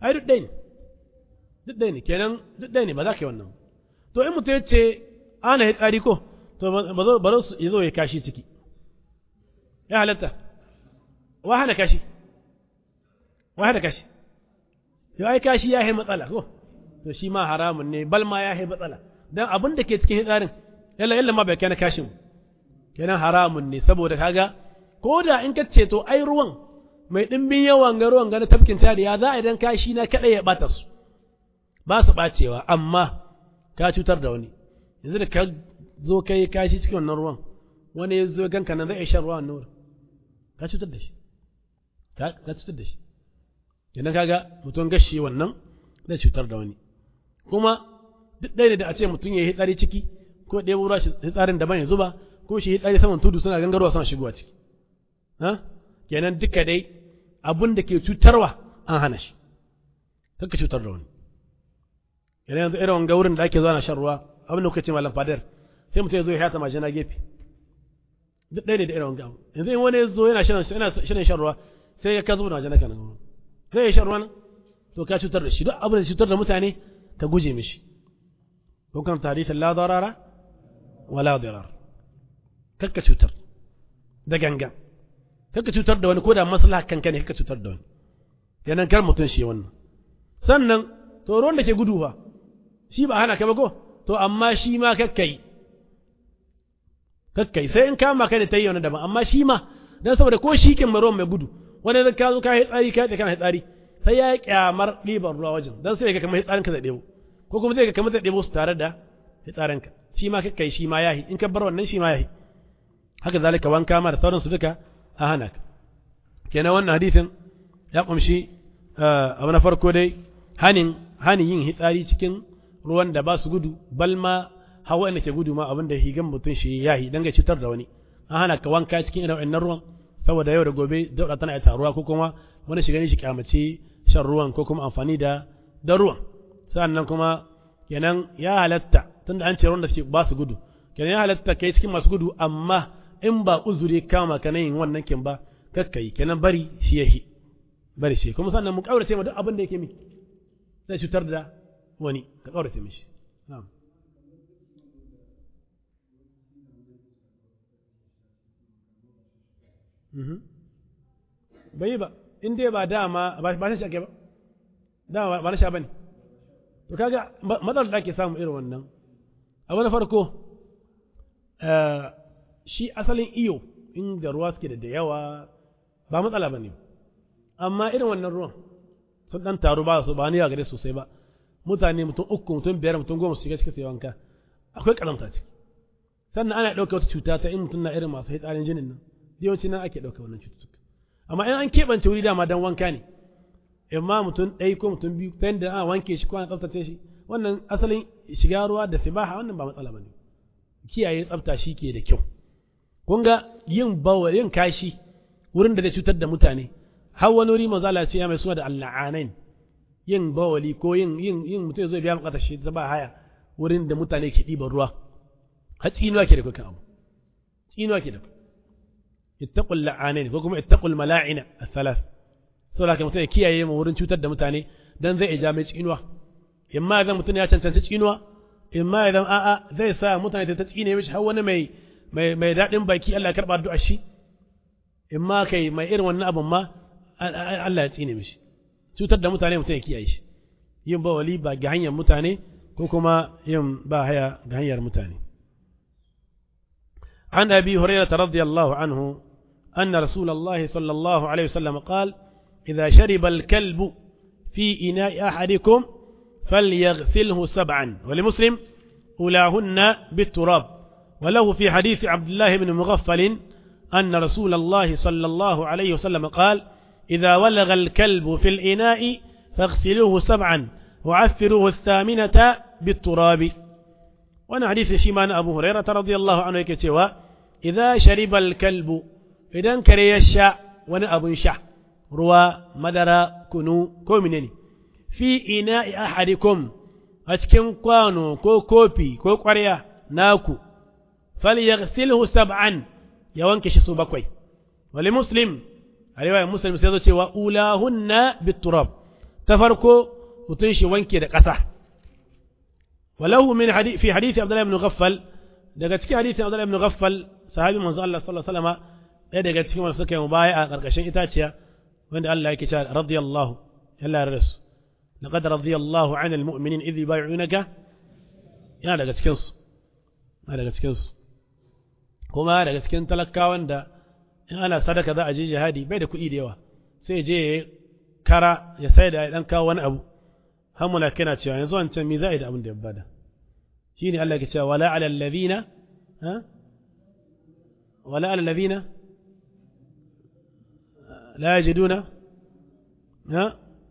ai duk ɗaya ne duk ɗaya ne kenan duk ɗaya ne ba za ka yi wannan to in mutum ya ce ana yi tsari ko to ba zo su zo ya kashi ciki ya halatta wa hana kashi wa hana kashi yau ai kashi ya yi matsala ko to shi ma haramun ne bal ma ya yi matsala dan abin da ke cikin hitsarin yalla yalla ma bai kai na kashin kenan haramun ne saboda kaga ko da in ka ce to ai ruwan mai dimbin yawan ga ruwan ga na tafkin tari ya za a idan kashi na kada ya bata su ba su bacewa amma ka cutar da wani yanzu da ka zo kai kashi cikin wannan ruwan wani ya zo ganka nan zai shan ruwan nan ka cutar da shi ka cutar da shi kenan kaga mutum gashi wannan zai cutar da wani kuma duk ɗaya ne da a ce mutum ya yi hitsari ciki ko ɗaya wura shi hitsarin daban ya zuba ko shi hitsari saman tudu suna gangarwa suna shigowa ciki ha kenan duka dai abun da ke cutarwa an hana shi kanka cutar da wani kenan yanzu irin wanga wurin da ake zuwa na shan ruwa abin da kuka ce malam fadar sai mutum ya zo ya hata majina gefe duk ɗaya ne da irin wanga yanzu in wani ya zo yana shan shan ruwa sai ya ka zuba majina kana sai ya shan ruwa to ka cutar da shi duk abin da cutar da mutane ka guje mishi ko kan tarihin la darara wala dirar kakka cutar da ganga kakka cutar da wani ko da maslaha kanka ne kakka cutar da wani kenan kar mutum shi wannan sannan to ruwan da ke gudu fa shi ba hana ka ba ko to amma shi ma kakkai kakkai sai in kama ka ne ta yi wani daban amma shi ma dan saboda ko shi kin ruwan mai gudu wani zai ka zo ka yi tsari ka yi kana tsari sai ya kyamar ɗiban ruwa wajen dan sai ga kamar hitsarin ka zai ɗebo ko kuma zai ga kamar zai ɗebo su tare da hitsarin ka shi ma kakkai shi ma yahi in ka bar wannan shi ma yahi haka zalika wanka ma da sauransu duka a hana ka kenan wannan hadisin ya kumshi abu na farko dai hanin hanin yin hitsari cikin ruwan da ba su gudu bal ma hawa inda ke gudu ma abin da higan mutum shi yahi dan ga cutar da wani an hana ka wanka cikin irin wannan ruwan saboda yau da gobe dauda tana taruwa ko kuma wani shiga ne shi kyamace shan ruwan ko kuma amfani da da ruwan sannan kuma kenan ya halatta tunda an ce ruwan da suke ba su gudu kenan ya halatta kai cikin masu gudu amma in ba uzuri kama ka yin wannan kin ba kakkai kenan bari shi yahi bari shi kuma sannan mu kaurace ma duk abin da yake miki zai cutar da wani ka kaurace mishi na'am bai ba in dai ba dama ba shi shake ba dama ba na sha bane to kaga matsalar da ake samu irin wannan abu na farko shi asalin iyo inda ruwa suke da yawa ba matsala ba ne amma irin wannan ruwan sun dan taru ba su ba ni gare sosai ba mutane mutum uku mutum biyar mutum goma su shiga cikin sai wanka akwai karamta ciki sannan ana ɗauka wata cuta ta in mutum na irin masu hitsarin jinin nan yawanci nan ake ɗauka wannan cututtuka amma in an keɓance wuri dama dan wanka ne imma mutum ɗaya ko mutum biyu ta yadda ana wanke shi ko ana tsaftace shi wannan asalin shiga ruwa da sibaha wannan ba matsala ba ne kiyaye tsafta shi ke da kyau kun ga yin bawa yin kashi wurin da zai cutar da mutane har wani wuri manzo Allah ce ya mai suna da alla'anain yin bawali ko yin yin yin mutum zai biya bukatar shi ta ba haya wurin da mutane ke ɗiban ruwa har tsinuwa ke da kuka abu tsinuwa ke da ku ittaqul la'anain ko kuma ittaqul mala'ina al-thalath saboda haka mutum ya kiyaye mu wurin cutar da mutane dan zai ija mai tsinuwa imma idan mutum ya cancanci tsinuwa imma idan a'a zai sa mutane ta tsine mishi har wani mai mai mai daɗin baki Allah ya karɓa addu'ar shi imma kai mai irin wannan abun ma Allah ya tsine mishi cutar da mutane mutum ya kiyaye shi yin ba wali ba ga hanyar mutane ko kuma yin ba haya ga hanyar mutane عن أبي هريرة رضي الله عنه أن رسول الله صلى الله عليه وسلم قال إذا شرب الكلب في إناء أحدكم فليغسله سبعا ولمسلم أولاهن بالتراب وله في حديث عبد الله بن مغفل أن رسول الله صلى الله عليه وسلم قال إذا ولغ الكلب في الإناء فاغسلوه سبعا وعثروه الثامنة بالتراب وانا حديث شيمان أبو هريرة رضي الله عنه كتوى إذا شرب الكلب إذا كري الشاء وانا أبو شاء روى مدر كنو كومنني في إناء أحدكم أتكن قانو كو كوبي كو قرية ناكو فليغسله سبعا يوانكش سوبكوي ولمسلم a riwayar muslim sai zo cewa ulahunna biturab ta farko mutum shi wanke da ƙasa walahu min fi hadisi Abdullah ibn Ghaffal daga cikin hadisin Abdullah ibn Ghaffal sahabi manzo Allah sallallahu alaihi wasallam ɗaya daga cikin wanda suka yi mubaya a ƙarƙashin itaciya wanda Allah yake cewa radiyallahu yalla ya rasu laqad radiyallahu 'anil mu'minin idh yubay'unaka yana daga cikin su yana daga cikin su kuma daga cikin talakawan da in ana sadaka za a je jihadi bai da kuɗi da yawa sai je ya kara ya sai da ya dan kawo wani abu har mulaka na cewa yanzu wancan mi za a yi da abin da ya bada shine Allah ke cewa wala ala alladhina ha wala ala alladhina la yajiduna ha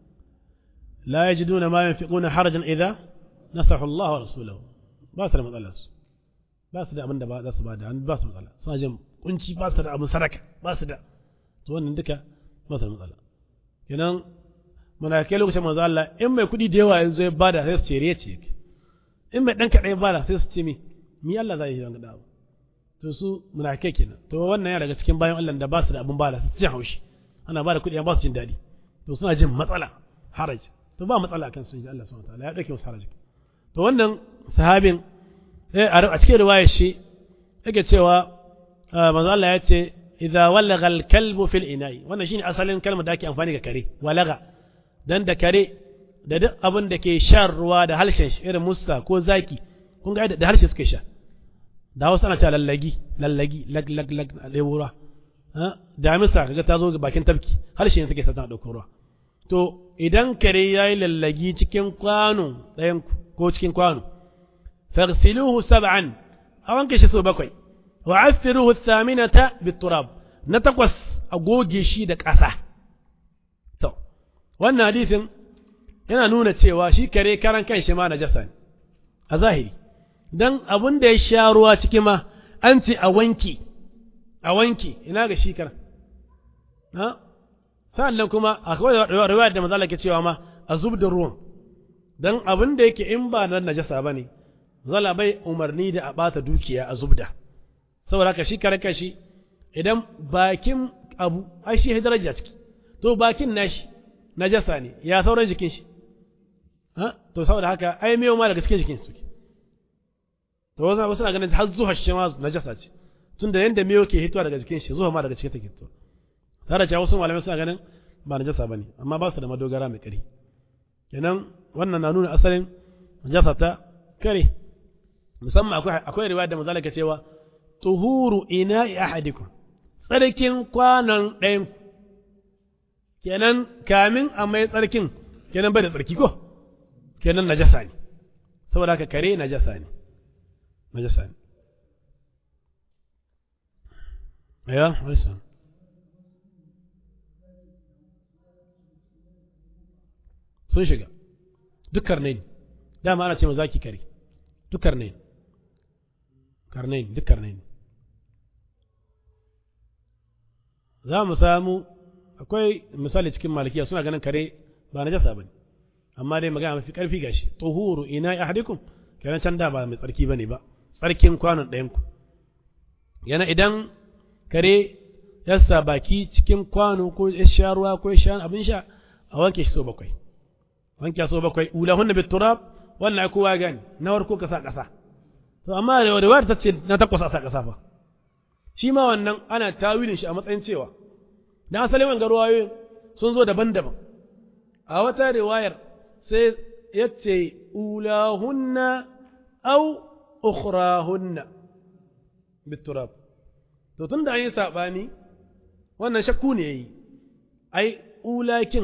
la yajiduna ma yunfiquna harajan idha nasahu Allah wa rasuluhu ba su da matsala su ba su da abin da ba za su bada ba su matsala suna jin kunci ba su da abin sadaka ba su da to wannan duka ba su da matsala kenan muna kai lokacin manzo Allah in mai kuɗi da yawa yanzu ya bada sai su ce riya ce in mai dan kaɗan ya bada sai su ce mi mi Allah zai yi wanga abu to su muna kai kenan to wannan ya daga cikin bayan Allah da ba su da abin bada su ci haushi ana bada kuɗi ba su jin daɗi to suna jin matsala haraj to ba matsala kan su ji Allah subhanahu wataala ya dauke musu haraj to wannan sahabin a cikin riwayar shi yake cewa manzo Allah ya ce idza walagha al-kalbu fil ina'i wannan shine asalin kalmar da ake amfani ga kare walaga dan da kare da duk abin da ke shan ruwa da harshen shi irin musa ko zaki kun ga da harshe suke sha da wasu ana cewa lallagi lallagi lag lag lag lebura damisa kaga ta zo ga bakin tafki harshe ne suke sa tana ɗaukar ruwa to idan kare ya yi lallagi cikin kwano ɗayan ko cikin kwano faghsiluhu sab'an a wanke shi so bakwai wa affiruhu thaminata biturab na takwas a goge shi da ƙasa to wannan hadisin yana nuna cewa shi kare karan kan shi ma najasa ne a zahiri dan abun da ya sha ruwa ciki ma an ce a wanki a wanki ina ga shi karan ha sa'annan kuma akwai riwayar da manzo ke cewa ma a zub da ruwan dan abin da yake in ba na najasa bane zala bai umarni da a bata dukiya a zubda saboda haka shi kare kashi idan bakin abu ai shi daraja ciki to bakin nashi najasa ne ya sauran jikin shi ha to saboda haka ai mewa ma daga cikin jikin su to wasu wasu na ganin har zuwa shi ma najasa ce tunda yanda mewa ke hitowa daga jikin shi zuwa ma daga cikin take hitowa tare da wasu malamai suna ganin ba najasa bane amma ba su da madogara mai kari kenan wannan na nuna asalin najasa ta kare musamman akwai akwai riwaya da manzo ke cewa tuhuru ina'i ahadikum tsarkin kwanan ɗayan kenan kamin a mai tsarkin kenan bai da tsarki ko kenan najasa ne saboda haka kare najasa ne najasa ne ya wasa sun shiga duk karnai dama ana ce ma zaki kare duk karnai karnai duk karnai za mu samu akwai misali cikin malikiya suna ganin kare ba na jasa ba ne amma dai magana mafi karfi gashi tuhuru ina ahadikum kenan can da ba mai tsarki bane ba tsarkin kwanon ɗayan ku yana idan kare ya sa baki cikin kwano ko ya sha ruwa ko ya sha abin sha a wanke shi so bakwai wanke so bakwai ulahunna bit turab wannan kowa gani na warko ka sa ƙasa to amma riwayar ta ce na takwas a sa ƙasa fa shi ma wannan ana tawilin shi a matsayin cewa dan asalin wanga ruwayoyin sun zo daban-daban a wata riwayar sai ya ce ulahunna au ukhrahunna biturab to tun da an yi saɓani wannan shakku ne ya yi ai ulakin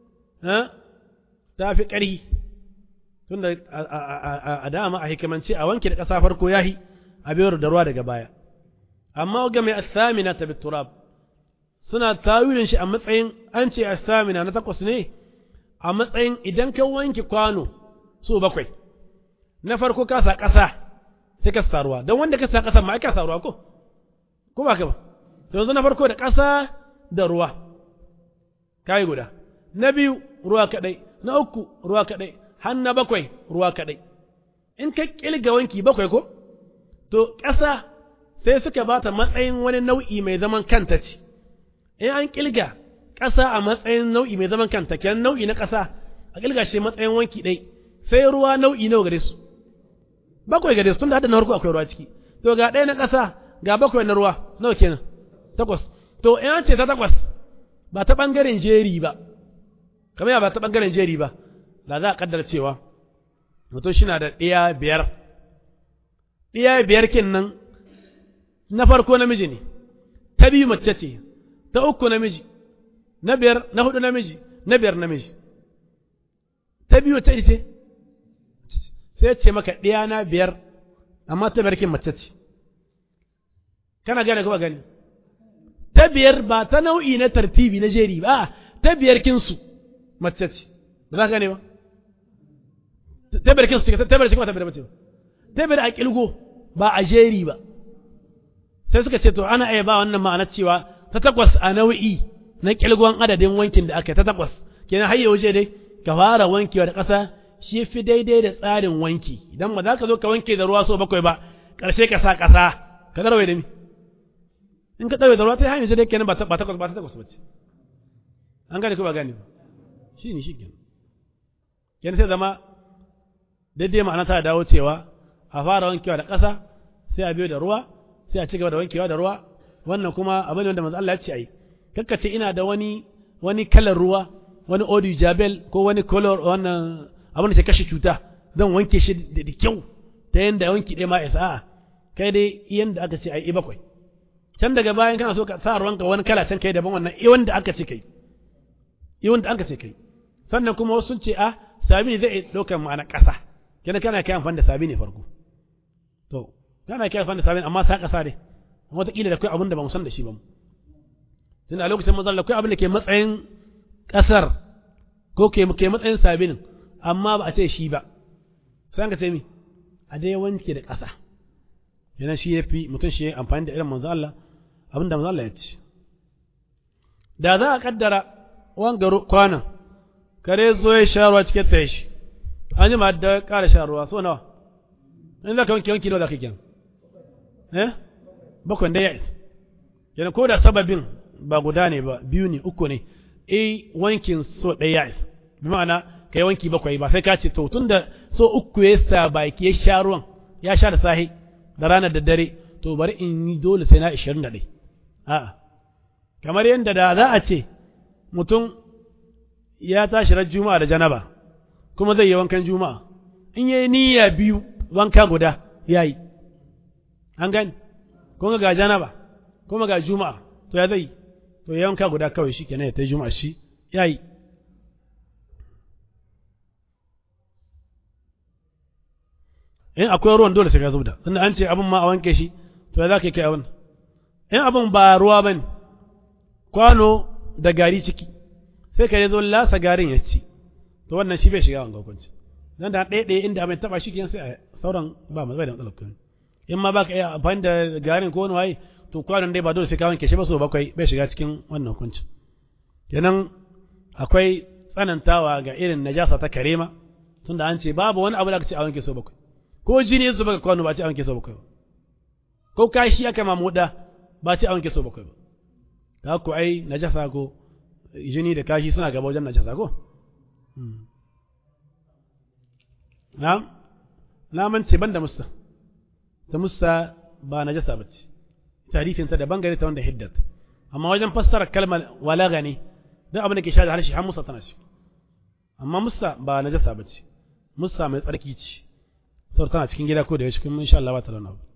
ta fi ƙarhi tun da a dama a hikimance a wanke da ƙasa farko ya yi a biyar da ruwa daga baya amma ga mai asamina ta biturab suna tawilin shi a matsayin an ce asamina na takwas ne a matsayin idan ka wanke kwano so bakwai na farko ka sa ƙasa sai ka sa ruwa don wanda ka sa ƙasa ma ka sa ruwa ko ko ba ka ba to yanzu na farko da ƙasa da ruwa kai guda na biyu ruwa kaɗai na uku ruwa kaɗai har na bakwai ruwa kaɗai in ka ƙilga wanki bakwai ko to ƙasa sai suka ba ta matsayin wani nau'i mai zaman kanta ce in an ƙilga ƙasa a matsayin nau'i mai zaman kanta kenan nau'i na ƙasa a kilga shi matsayin wanki ɗai sai ruwa nau'i nawa gare su bakwai gare su tun da hada na farko akwai ruwa ciki to ga ɗaya na ƙasa ga bakwai na ruwa nawa kenan takwas to in ce ta takwas ba ta ɓangaren jeri ba kamar ya ba ta ɓangaren jeri ba da za a kaddara cewa mutum shi na da ɗiya biyar ɗiya biyar kin nan na farko namiji ne ta biyu mace ce ta uku namiji na biyar na hudu namiji na biyar namiji ta biyu ta ce sai ce maka ɗiya na biyar amma ta biyar kin mace ce kana gane kuma gani ta biyar ba ta nau'i na tartibi na jeri ba ta biyar kinsu mace ce ba za ka gane ba ta biyar kinsu ta biyar cikin ta biyar mace ba ta biyar a kilgo ba a jeri ba sai suka ce to ana iya ba wannan ma'ana cewa ta takwas a nau'i na kilgon adadin wankin da aka yi ta takwas kenan har waje dai ka fara wankewa da ƙasa shi fi daidai da tsarin wanki idan ba za ka zo ka wanke da ruwa so bakwai ba ƙarshe ka sa ƙasa ka garwaye da mi in ka ɗauke da ruwa ta hanyar dai kenan ba ta takwas ba ta takwas bace an gane ko ba gane ba shi ne shi kenan kenan sai zama daidai ma'ana ta dawo cewa a fara wankewa da ƙasa sai a biyo da ruwa sai a ci gaba da wankewa da ruwa wannan kuma abin da manzo Allah ya ce ai kakkace ina da wani wani kalar ruwa wani odi jabel ko wani color wannan abin da ke kashe cuta zan wanke shi da kyau ta yanda wanki ɗaya ma isa a'a kai dai yanda aka ce ai bakwai can daga bayan kana so ka sa ruwanka wani kala can kai daban wannan i wanda aka ce kai i wanda aka ce kai sannan kuma wasu sun ce a sabini zai ɗaukar ma'ana ƙasa kenan kana kai amfani da sabini farko to kana kai amfani da sabini amma sa ƙasa dai wataƙila da kai abin da ba mu san da shi ba mu tun a lokacin manzon akwai abin da ke matsayin ƙasar ko ke ke matsayin sabinin amma ba a ce shi ba sai an ka ce mi a dai wanke da ƙasa yana shi ya fi mutum shi ya amfani da irin manzo Allah abin da manzo Allah ya ce da za a kaddara wanga kwanan kare zo ya sha ruwa cikin ta shi an ji ma da ƙara sha ruwa so nawa in za ka wanke wanki nawa za ka kenan eh bakwai da ya isa yana ko da sababin ba guda ne ba biyu ne uku ne eh wankin so ɗaya ya isa bi ma'ana ka yi wanki bakwai ba sai ka ce to tun da so uku ya sa baki ya sha ruwan ya sha da sahi da ranar da dare to bari in yi dole sai na ishirin da ɗai a'a kamar yadda da za a ce mutum ya tashi ran juma'a da janaba kuma zai yi wankan juma'a in yayi niyya biyu wanka guda yayi an gani kuma ga janaba kuma ga juma'a to ya zai to ya wanka guda kawai shi kenan ya ta juma'a shi yayi in akwai ruwan dole sai ka zubda tunda an ce abin ma a wanke shi to ya za ka kai abin in abin ba ruwa bane kwano da gari ciki sai ka zo lasa garin ya ci to wannan shi bai shiga wanga hukunci dan da ɗaya ɗaya inda abin taba shi kenan sai a sauran ba mai da matsalar kuma in ma baka iya amfani da garin ko wani waye to kwanon dai ba dole sai ka wanke shi ba so bakwai bai shiga cikin wannan hukunci kenan akwai tsanantawa ga irin najasa ta karema tunda an ce babu wani abu da aka ce a wanke so bakwai ko jini ya zuba ga kwano ba ce a wanke so bakwai ba ko kashi aka mamuda ba ce a wanke so bakwai ba ka ku ai najasa ko jini da kashi suna gaba wajen najasa ko na na mance ban da musta ta musta ba najasa ba ce tarifinta da bangare ta wanda hiddat amma wajen fassara kalmar walaga ne duk abin da ke sha da harshe har musa tana shi amma musa ba najasa ba ce musa mai tsarki ce saboda tana cikin gida ko da yaushe kuma insha Allah ba ta da wani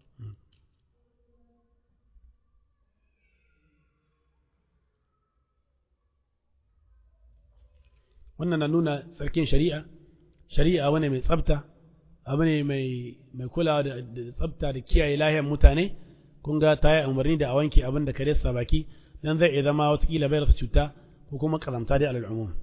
wannan na nuna tsarkin shari'a shari'a wani mai tsafta abu ne mai mai kulawa da tsafta da kiyaye lahiyar mutane kun ga ta yi umarni da a wanke abin da kare sa baki dan zai iya zama watakila bai rasa cuta ko kuma kazamta dai alal umum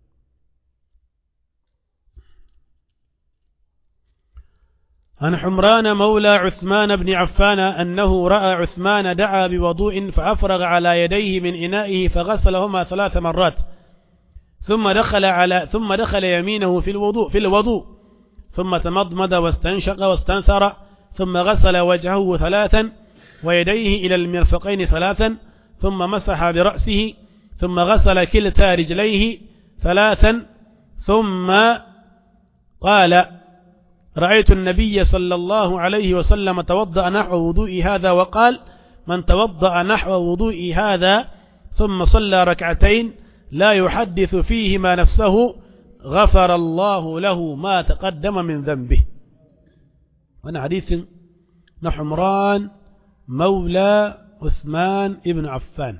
عن حمران مولى عثمان بن عفان أنه رأى عثمان دعا بوضوء فأفرغ على يديه من إنائه فغسلهما ثلاث مرات ثم دخل على ثم دخل يمينه في الوضوء في الوضوء ثم تمضمض واستنشق واستنثر ثم غسل وجهه ثلاثا ويديه إلى المرفقين ثلاثا ثم مسح برأسه ثم غسل كلتا رجليه ثلاثا ثم قال رأيت النبي صلى الله عليه وسلم توضأ نحو وضوء هذا وقال من توضأ نحو وضوء هذا ثم صلى ركعتين لا يحدث فيهما نفسه غفر الله له ما تقدم من ذنبه وانا حديث نحمران مولى عثمان ابن عفان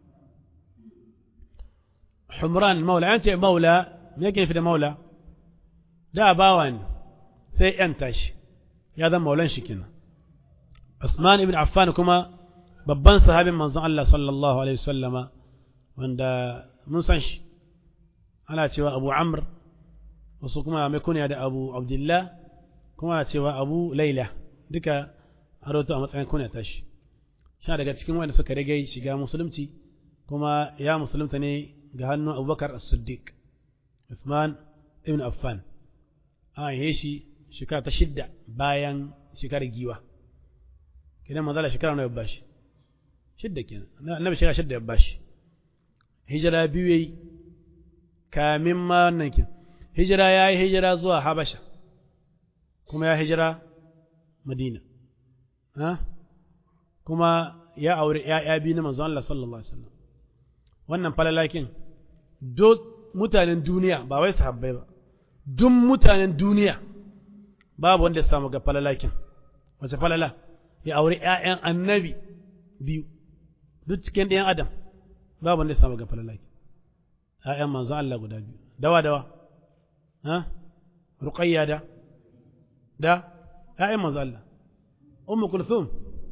حمران مولى أنت مولى يمكن في مولى da bawa ne sai ‘yanta shi ya zama maulan shi kenan Usman ibn Affan kuma babban sahabin manzon Allah sallallahu alaihi wasallama wanda mun san shi ana cewa Abu Amr wasu kuma mai kunya da Abu Abdullah kuma cewa Abu Laila duka a roto a matsayin kunya ta shi sha daga cikin wanda suka rage shiga musulunci kuma ya musulunta ne ga hannun Abubakar as-Siddiq Usman ibn Affan an yi shi shekara ta shidda bayan shekarar giwa kidan manzala shekara nawa ya bashi shidda kenan annabi shekara shidda ya bashi hijira biyu yayi kamin ma wannan kin hijira ya yi hijira zuwa habasha kuma ya hijira madina ha kuma ya aure ‘ya'ya biyu na manzon Allah sallallahu Alaihi wasallam wannan falalakin duk mutanen duniya ba wai sahabbai ba duk mutanen duniya babu wanda ya samu ga falalakin wace falala ya aure ‘ya'yan annabi biyu duk cikin ɗayan adam babu wanda ya samu ga falalakin ‘ya'yan manzon Allah guda biyu dawa dawa ha ruqayya da da ‘ya'yan manzon Allah ummu kulthum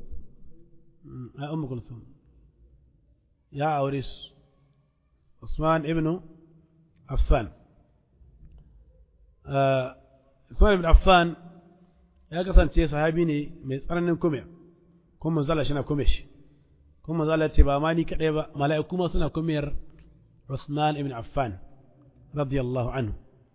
a ummu kulthum ya aure su Usman ibn Affan Usman ibn Affan ya kasance sahabi ne mai tsananin kume kuma manzala shi na kume shi kuma manzala ce ba ma ni kadai ba mala'iku ma suna kumiyar Usman ibn Affan radiyallahu anhu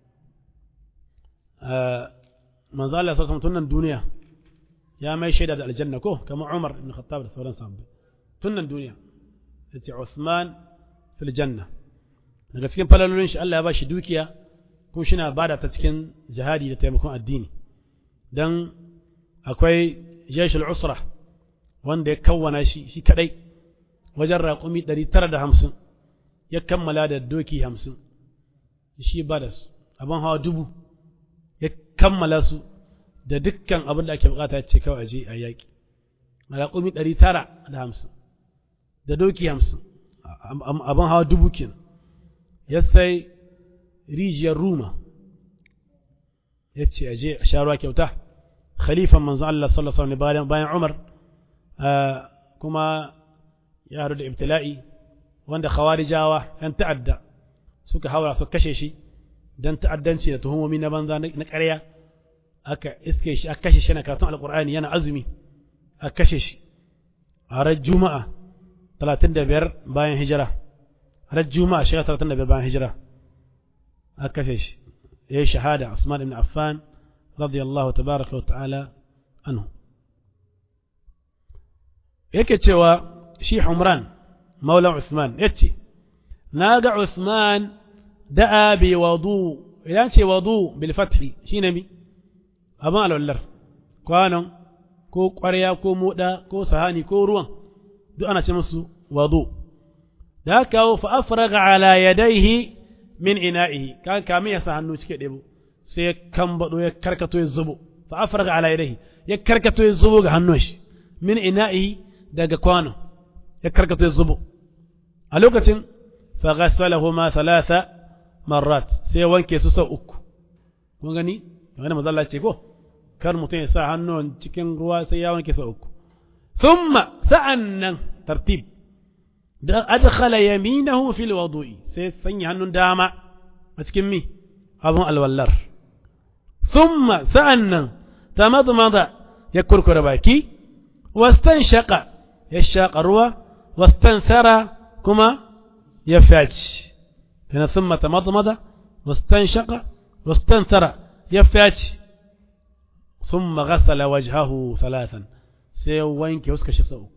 manzala sa tunan duniya ya mai shaida da aljanna ko kamar Umar ibn Khattab da sauran sahabbai tunan duniya yace Usman fil janna daga cikin falalolin shi Allah ya ba shi dukiya kuma shi na bada ta cikin jihadi da taimakon addini don akwai jeshul usra wanda ya kawwana shi shi kadai wajen raƙumi ɗari tara da hamsin ya kammala da doki hamsin shi ba da su abin hawa dubu ya kammala su da dukkan abin da ake bukata ya ce kawai aje a yaƙi raƙumi ɗari tara da hamsin da doki hamsin abin hawa dubu kenan ya sai rijiyar ruma ya ce aje a sha ruwa kyauta khalifan manzo Allah sallallahu alaihi wasallam bayan Umar kuma ya haɗu da ibtila'i wanda khawarijawa yan ta'adda suka haura su kashe shi dan ta'addanci da tuhumomi na banza na ƙarya aka iske shi aka kashe shi na karatun alqur'ani yana azumi aka kashe shi a ran juma'a 35 bayan hijira ran juma'a shekara 35 bayan hijira aka kashe shi ya yi shahada Usman ibn Affan radiyallahu tabaraka wa ta'ala anhu yake cewa shi Humran maula Usman yace na ga Usman da'a bi wadu idan ce wadu bil fathi shine mi abin alwallar kwanon ko ƙwarya ko moda ko sahani ko ruwan duk ana ce musu wadu da haka fa afraga ala yadayhi min ina'ihi kan kamin ya sa hannu cike ɗebo sai ya kambado ya karkato ya zubo fa afraga ala yadayhi ya karkato ya zubo ga hannun shi min ina'ihi daga kwano ya karkato ya zubo a lokacin fa ghassalahuma thalatha marrat sai wanke su sau uku kun gani kamar da mazalla ce ko kar mutum ya sa hannun cikin ruwa sai ya wanke sau uku thumma sa'annan tartib da adkhala yaminahu fil wudu'i sai sanya hannun dama a cikin mi abun alwallar thumma sa'annan tamadmada ya kurkura baki wastanshaqa ya shaqa ruwa wastansara kuma ya faci kana thumma tamadmada wastanshaqa wastansara ya faci thumma ghassala wajhahu thalathan sai wanke huskar shi sau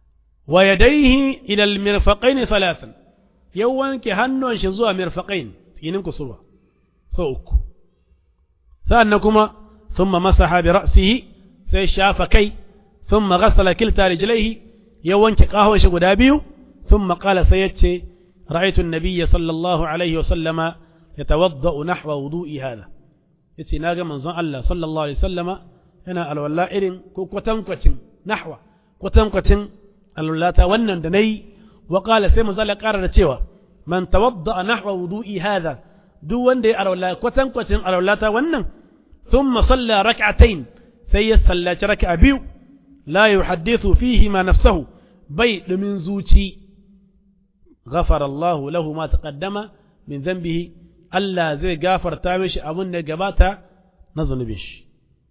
ويديه إلى المرفقين ثلاثا يوانك هنو شزوها مرفقين tsinin kusurwa sau uku sa'annan kuma thumma masaha bi ra'sihi sai shafa kai thumma ghassala kilta rijlaihi ya wanke kahon shi guda biyu thumma qala sai yace ra'aytu an-nabiyya sallallahu alaihi wa sallama yatawadda'u nahwa wudu'i hada yace naga manzon Allah sallallahu alaihi wasallama yana alwala irin ko kwatankwacin nahwa kwatankwacin alwallata wannan da nayi wa qala sai manzon Allah ƙara da cewa man tawadda'a nahwa wudu'i hada duk wanda ya alwala kwatankwacin alwallata wannan thumma salla rak'atayn sai ya sallaci raka'a biyu la yuhaddithu fihi ma nafsahu bai dumin zuci غفر الله له ما تقدم من ذنبه Allah zai gafarta mishi abin da gabata na zunubin shi.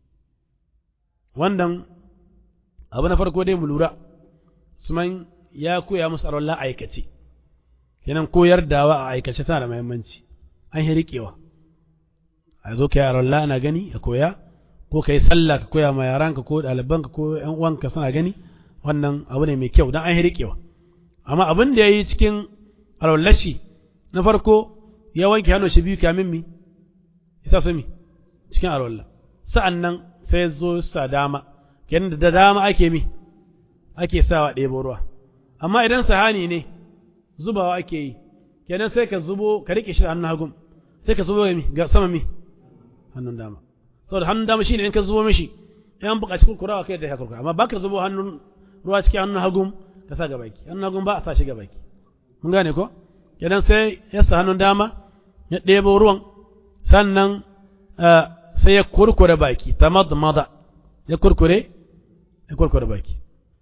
Wannan abu na farko dai mu lura, Usman ya koya musu arwallah aikace, kenan koyar dawa a aikace tana da muhimmanci, an yi riƙewa. A zo ka yi arwallah ana gani a koya, ko ka yi sallah ka koya ma yaranka ko ɗalibanka ko ‘yan uwanka suna gani, wannan abu ne mai kyau don an yi riƙewa. Amma abin da ya yi cikin arwallashi na farko ya wanke hannu shi biyu kamin mi isa su mi cikin alwallah sa'an nan sai zo sa dama kenan da dama ake mi ake sawa ɗebo ruwa amma idan sahani ne zubawa ake yi kenan sai ka zubo ka riƙe shi hannun hagun sai ka zubo mi ga sama mi hannun dama saboda hannun dama shine in ka zubo mishi yan buƙaci kurkurawa kai da ya kurkura amma baka zubo hannun ruwa cikin hannun hagun ka sa gabaki hannun hagun ba a sa shi gabaki mun gane ko kenan sai ya sa hannun dama ya ɗebo ruwan sannan sai ya kurkure baki ta maza ya kurkure ya kurkure baki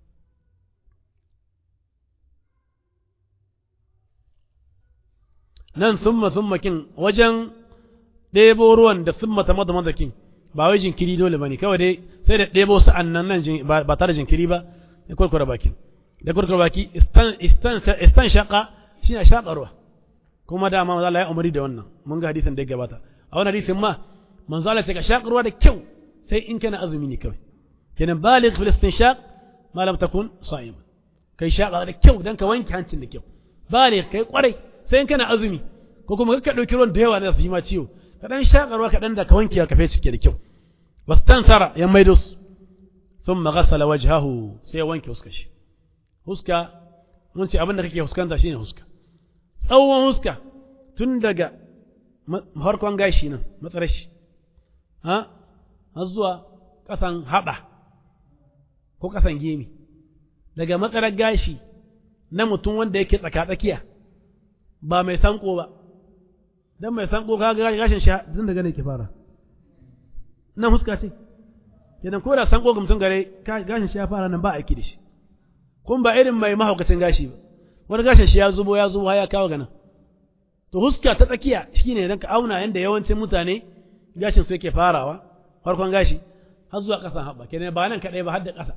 nan summa summa kin wajen ɗebo ruwan da summa ta maza maza kin ba wai jinkiri dole bane kawai dai sai da ɗebo sa'an nan nan ba tare jinkiri ba ya kurkure bakin da kurkure baki istan shaka shi ne shaƙarwa kuma dama manzo Allah ya umari da wannan mun ga hadisin da ya gabata a wannan hadisin ma manzo Allah ya ka shaƙarwa da kyau sai in kana azumi ne kawai kenan baligh fil istinshaq ma lam takun sa'im kai shaƙa da kyau dan ka wanke hancin da kyau baligh kai kwarai sai in kana azumi ko kuma ka dauki ruwan da yawa na su yi ma ciwo ka dan shaƙarwa ka dan da ka wanke ka fe cike da kyau wastansara ya maido su thumma ghassala wajhahu sai ya wanke huskar shi huska mun ce abin da kake huskanta shine huska tsawon huska tun daga farkon gashi nan matsarar shi ha har zuwa ƙasan haɓa ko ƙasan gemi daga matsarar gashi na mutum wanda yake tsaka-tsakiya ba mai sanko ba don mai sanko ka ga gashin shi tun daga ne ke fara nan huska ce idan ko da sanko ga mutum gare gashin shi ya fara nan ba aiki da shi kun ba irin mai mahaukacin gashi ba wani gashin shi ya zubo ya zubo ya kawo gana to huska ta tsakiya shine dan ka auna yanda yawancin mutane gashin su yake farawa farkon gashi har zuwa ƙasan haɓa kenan ba nan kaɗai ba har da ƙasa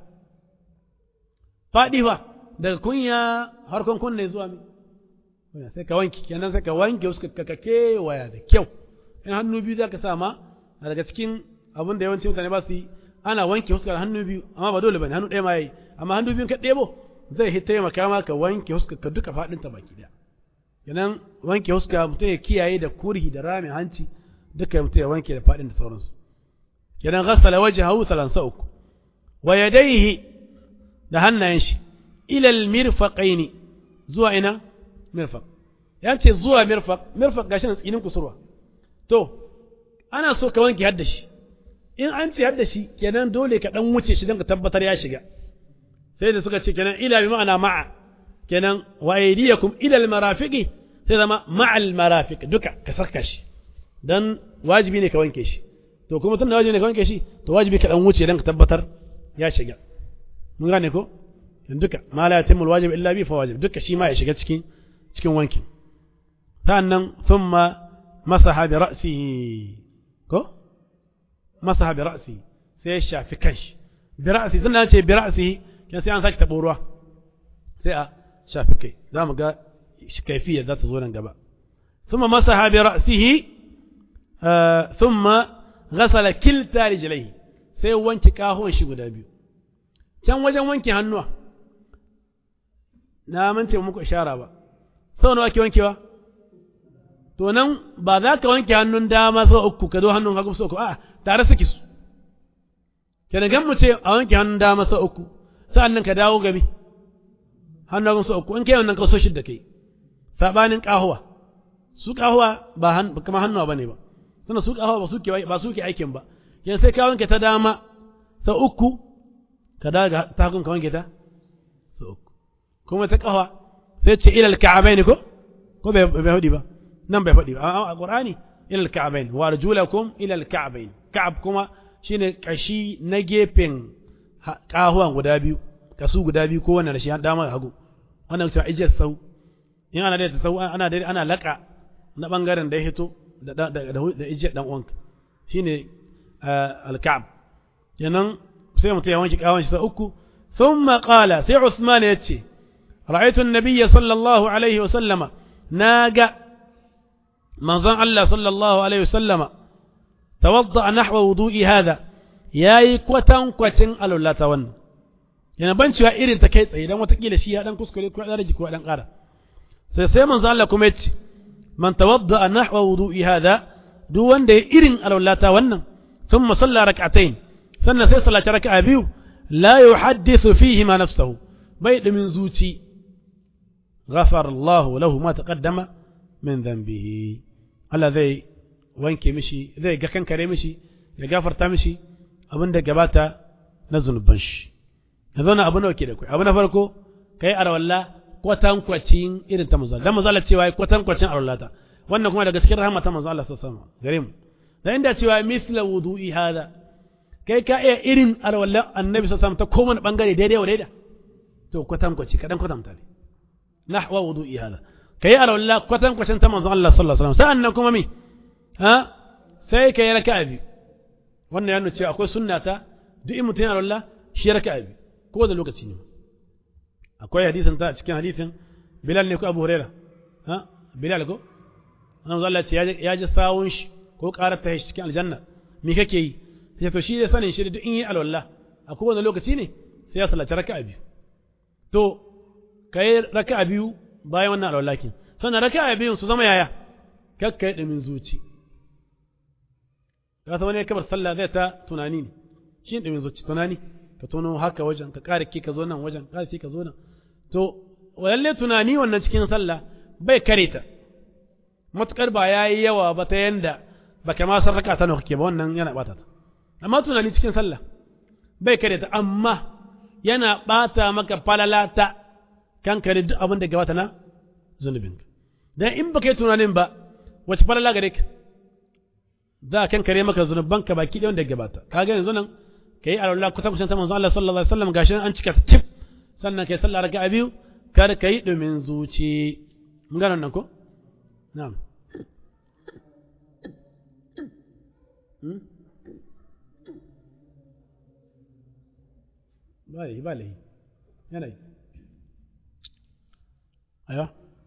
faɗi fa daga kunya harkon kunne zuwa mi sai ka wanke kenan sai ka wanke huska ka ka kewaya da kyau in hannu biyu za ka sa ma daga cikin abin da yawancin mutane ba su yi ana wanke huskar hannu biyu amma ba dole bane hannu ɗaya ma yayi amma hannu biyun ka ɗebo zai hi taimaka ma ka wanke huskar ka duka faɗin ta baki ɗaya kenan wanke huska mutum ya kiyaye da kurhi da rami hanci duka mutum ya wanke da faɗin da sauransu kenan ghassala wajhahu salansa uku wa yadayhi da hannayen shi ila almirfaqaini zuwa ina mirfaq ya ce zuwa mirfaq mirfaq gashi nan tsinin kusurwa to ana so ka wanke hadda shi in an ce hadda shi kenan dole ka dan wuce shi don ka tabbatar ya shiga sai da suka ce kenan ila bi ma'ana ma'a kenan wa aydiyakum ila almarafiqi sai zama ma'a almarafiq duka ka saka shi dan wajibi ne ka wanke shi to kuma tunda wajibi ne ka wanke shi to wajibi ka dan wuce don ka tabbatar ya shiga mun gane ko duka ma la yatimul wajib illa bi fa wajib duka shi ma ya shiga cikin cikin wankin sannan thumma masaha bi ra'sihi ko masaha bi ra'sihi sai ya shafi kanshi bi ra'si zan ce bi ra'si kan sai an saki tabo ruwa sai a shafi kai za mu ga kaifiyar za ta zo nan gaba thumma masaha bi ra'sihi thumma ghasala kilta rijlaihi sai wanke kahon shi guda biyu can wajen wanke hannuwa na mance muku ishara ba sau nawa ake wankewa to nan ba za ka wanke hannun dama sau uku ka zo hannun hagu sau uku a'a tare suke su kenan gan mu ce a wanke hannun dama sau uku sa'an nan ka dawo gami hannun hagu sau uku in kai wannan kaso shidda kai sabanin kahuwa su kahuwa ba kama hannuwa bane ba sannan su kahuwa ba su ke ba su ke aikin ba yan sai ka wanke ta dama sau uku ka dawo ga ta hagun ka wanke ta sau uku kuma ta kahuwa sai ce ilal ka'abaini ko ko bai bai hudi ba nan bai faɗi ba a Qur'ani ila al-ka'bayn wa arjulakum ila al-ka'bayn ka'ab kuma shine kashi na gefen kahuwan guda biyu kasu guda biyu ko wannan da shi dama hagu wannan cewa ijiyar sau in ana da sau ana da ana laka na bangaren da ya hito da da da ijiyar dan uwanka shine al-ka'b kenan sai mutum ya wanke kawon shi sau uku thumma qala sai Usman ya ce رأيت النبي صلى الله عليه وسلم ناقة منظر الله صلى الله عليه وسلم توضأ نحو وضوء هذا yayi kwatan kwatin alwala ta wannan yana ban cewa irin ta kai tsaye dan watakila shi ya dan kuskure ko dan rage ko dan ƙara sai sai manzo Allah kuma yace man tawadda nahwa wudu'i hada duk wanda ya irin alwala ta wannan thumma salla rak'atayn sannan sai sallaci raka'a biyu la yuhaddithu fihi ma nafsuhu bai dumin zuci غفر الله له ما تقدم من ذنبه Allah zai wanke mishi zai ga kankare mishi ya gafarta mishi abin da gabata na zunuban shi ya zauna abu nawa ke da kai abu na farko kai arwalla kwatankwacin irin ta manzo dan manzo Allah cewa kwatankwacin arwallata wannan kuma daga cikin rahama ta manzo Allah sallallahu alaihi wasallam gare mu dan inda cewa misla wudu'i hada kai ka iya irin arwalla annabi sallallahu alaihi wasallam ta kowane bangare daidai wa daida to kwatankwaci kadan kwatanta ne نحو وضوء هذا كي أرى الله كتن كتن تمنظ الله صلى الله عليه وسلم سألناكم مي ها سي كي ركع بي وانا يعني تشي أكو سنة دي متين أرى الله شي ركع بي كو ذا لوكا سينما أكو حديث انت تشكي حديث بلال نيكو أبو هريرة ها بلال كو أنا مزال الله يا جي ساونش كو قارت تهش تشكي الجنة مي كي sai to shi da sanin shi da duk in yi alwala a kowane lokaci ne sai ya sallaci raka'a biyu to ka yi raka a biyu bayan wannan alwallakin sannan raka a biyun su zama yaya kakka yi ɗumin zuci ka ta wani ya kamar sallah zai ta tunani ne shi ne ɗumin zuci tunani ka tono haka wajen ka ƙara ki ka zo nan wajen ƙara ki ka zo nan to lalle tunani wannan cikin sallah bai kare ta matuƙar ba ya yi yawa ba ta yanda ba ka ma san raka ta nawa kake ba wannan yana ɓata ta amma tunani cikin sallah bai kare ta amma yana ɓata maka falala ta kankare duk abin da gabata na zunubinka dan in baka yi tunanin ba wace falala gare ka za a kankare maka zunubanka baki ɗaya wanda gabata kaga yanzu nan kai alwala ku tabbacin ta manzo Allah sallallahu alaihi wasallam gashi an cika cif sannan kai sallah raka'a biyu kar kai domin zuci mun gano nan ko na'am ba lahi ba lahi yanayi ايوه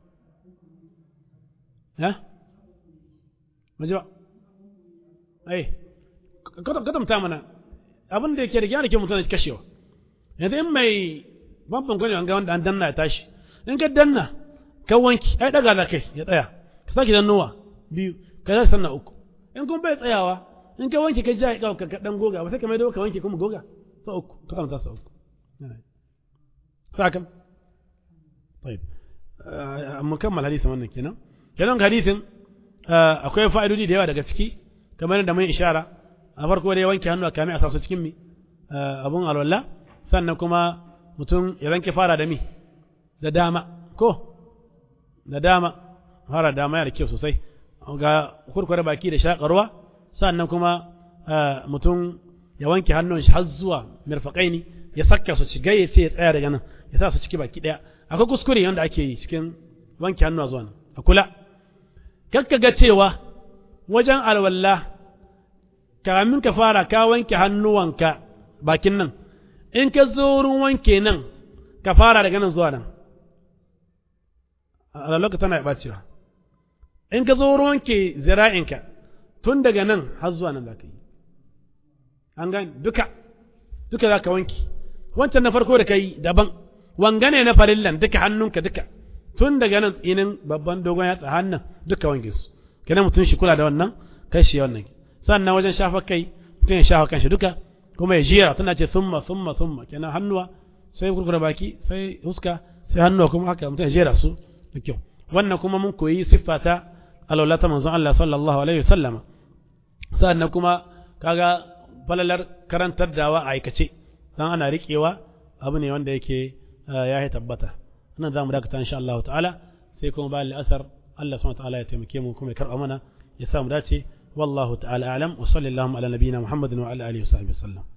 ها ما جوا اي kada kadamta mana abin da yake riga da ke mutane kashewa yanzu in mai babban gwani an ga wanda an danna ya tashi in ka danna ka wanki ai daga da kai ya tsaya ka sake dannowa biyu ka zai sanna uku in kun bai tsayawa in ka wanki ka ja ya ka ka dan goga ba sai ka mai ka wanki kuma goga sa uku ka kamta sa uku sakan طيب mukammal hadisin wannan kenan kenan hadisin akwai fa'idodi da yawa daga ciki kamar da mun ishara a farko dai wanke hannu a kame a sasu cikin mi abun alwala sannan kuma mutum ya wanke fara da mi da dama ko da dama fara da dama yana da kyau sosai ga kurkure baki da shakarwa sannan kuma mutum ya wanke hannun shi har zuwa mirfaƙaini ya saka su ci gaye ce ya tsaya daga nan ya sa su ciki baki ɗaya akwai kuskure wanda ake yi cikin wanke hannu zuwa nan a kula kakka ga cewa wajen alwalla kamin ka fara ka wanke hannuwanka bakin nan in ka zo wurin wanke nan ka fara daga nan zuwa nan a lokacin tana ɓacewa in ka zo wurin wanke zira'inka tun daga nan har zuwa nan za ka yi an gani duka duka za ka wanke wancan na farko da ka yi daban wangane na farillan duka hannunka duka tun daga nan inin babban dogon yatsa hannun duka wanke su kenan mutum shi kula da wannan kai shi wannan sannan wajen shafa kai mutum ya shafa kanshi duka kuma ya jira tana ce summa summa summa kenan hannuwa sai kurkura baki sai huska sai hannuwa kuma haka mutum ya jera su da kyau wannan kuma mun koyi siffa ta alwala ta manzon Allah sallallahu alaihi wasallama sannan kuma kaga falalar karantar dawa a aikace dan ana riƙewa abu ne wanda yake ya yi tabbata nan za mu dakata insha Allah ta'ala sai kuma bayan la'asar Allah subhanahu ta'ala ya taimake mu kuma ya karɓa mana ya sa mu dace wallahu ta'ala a'lam wa sallallahu ala nabiyyina muhammadin wa ala alihi wa sahbihi sallam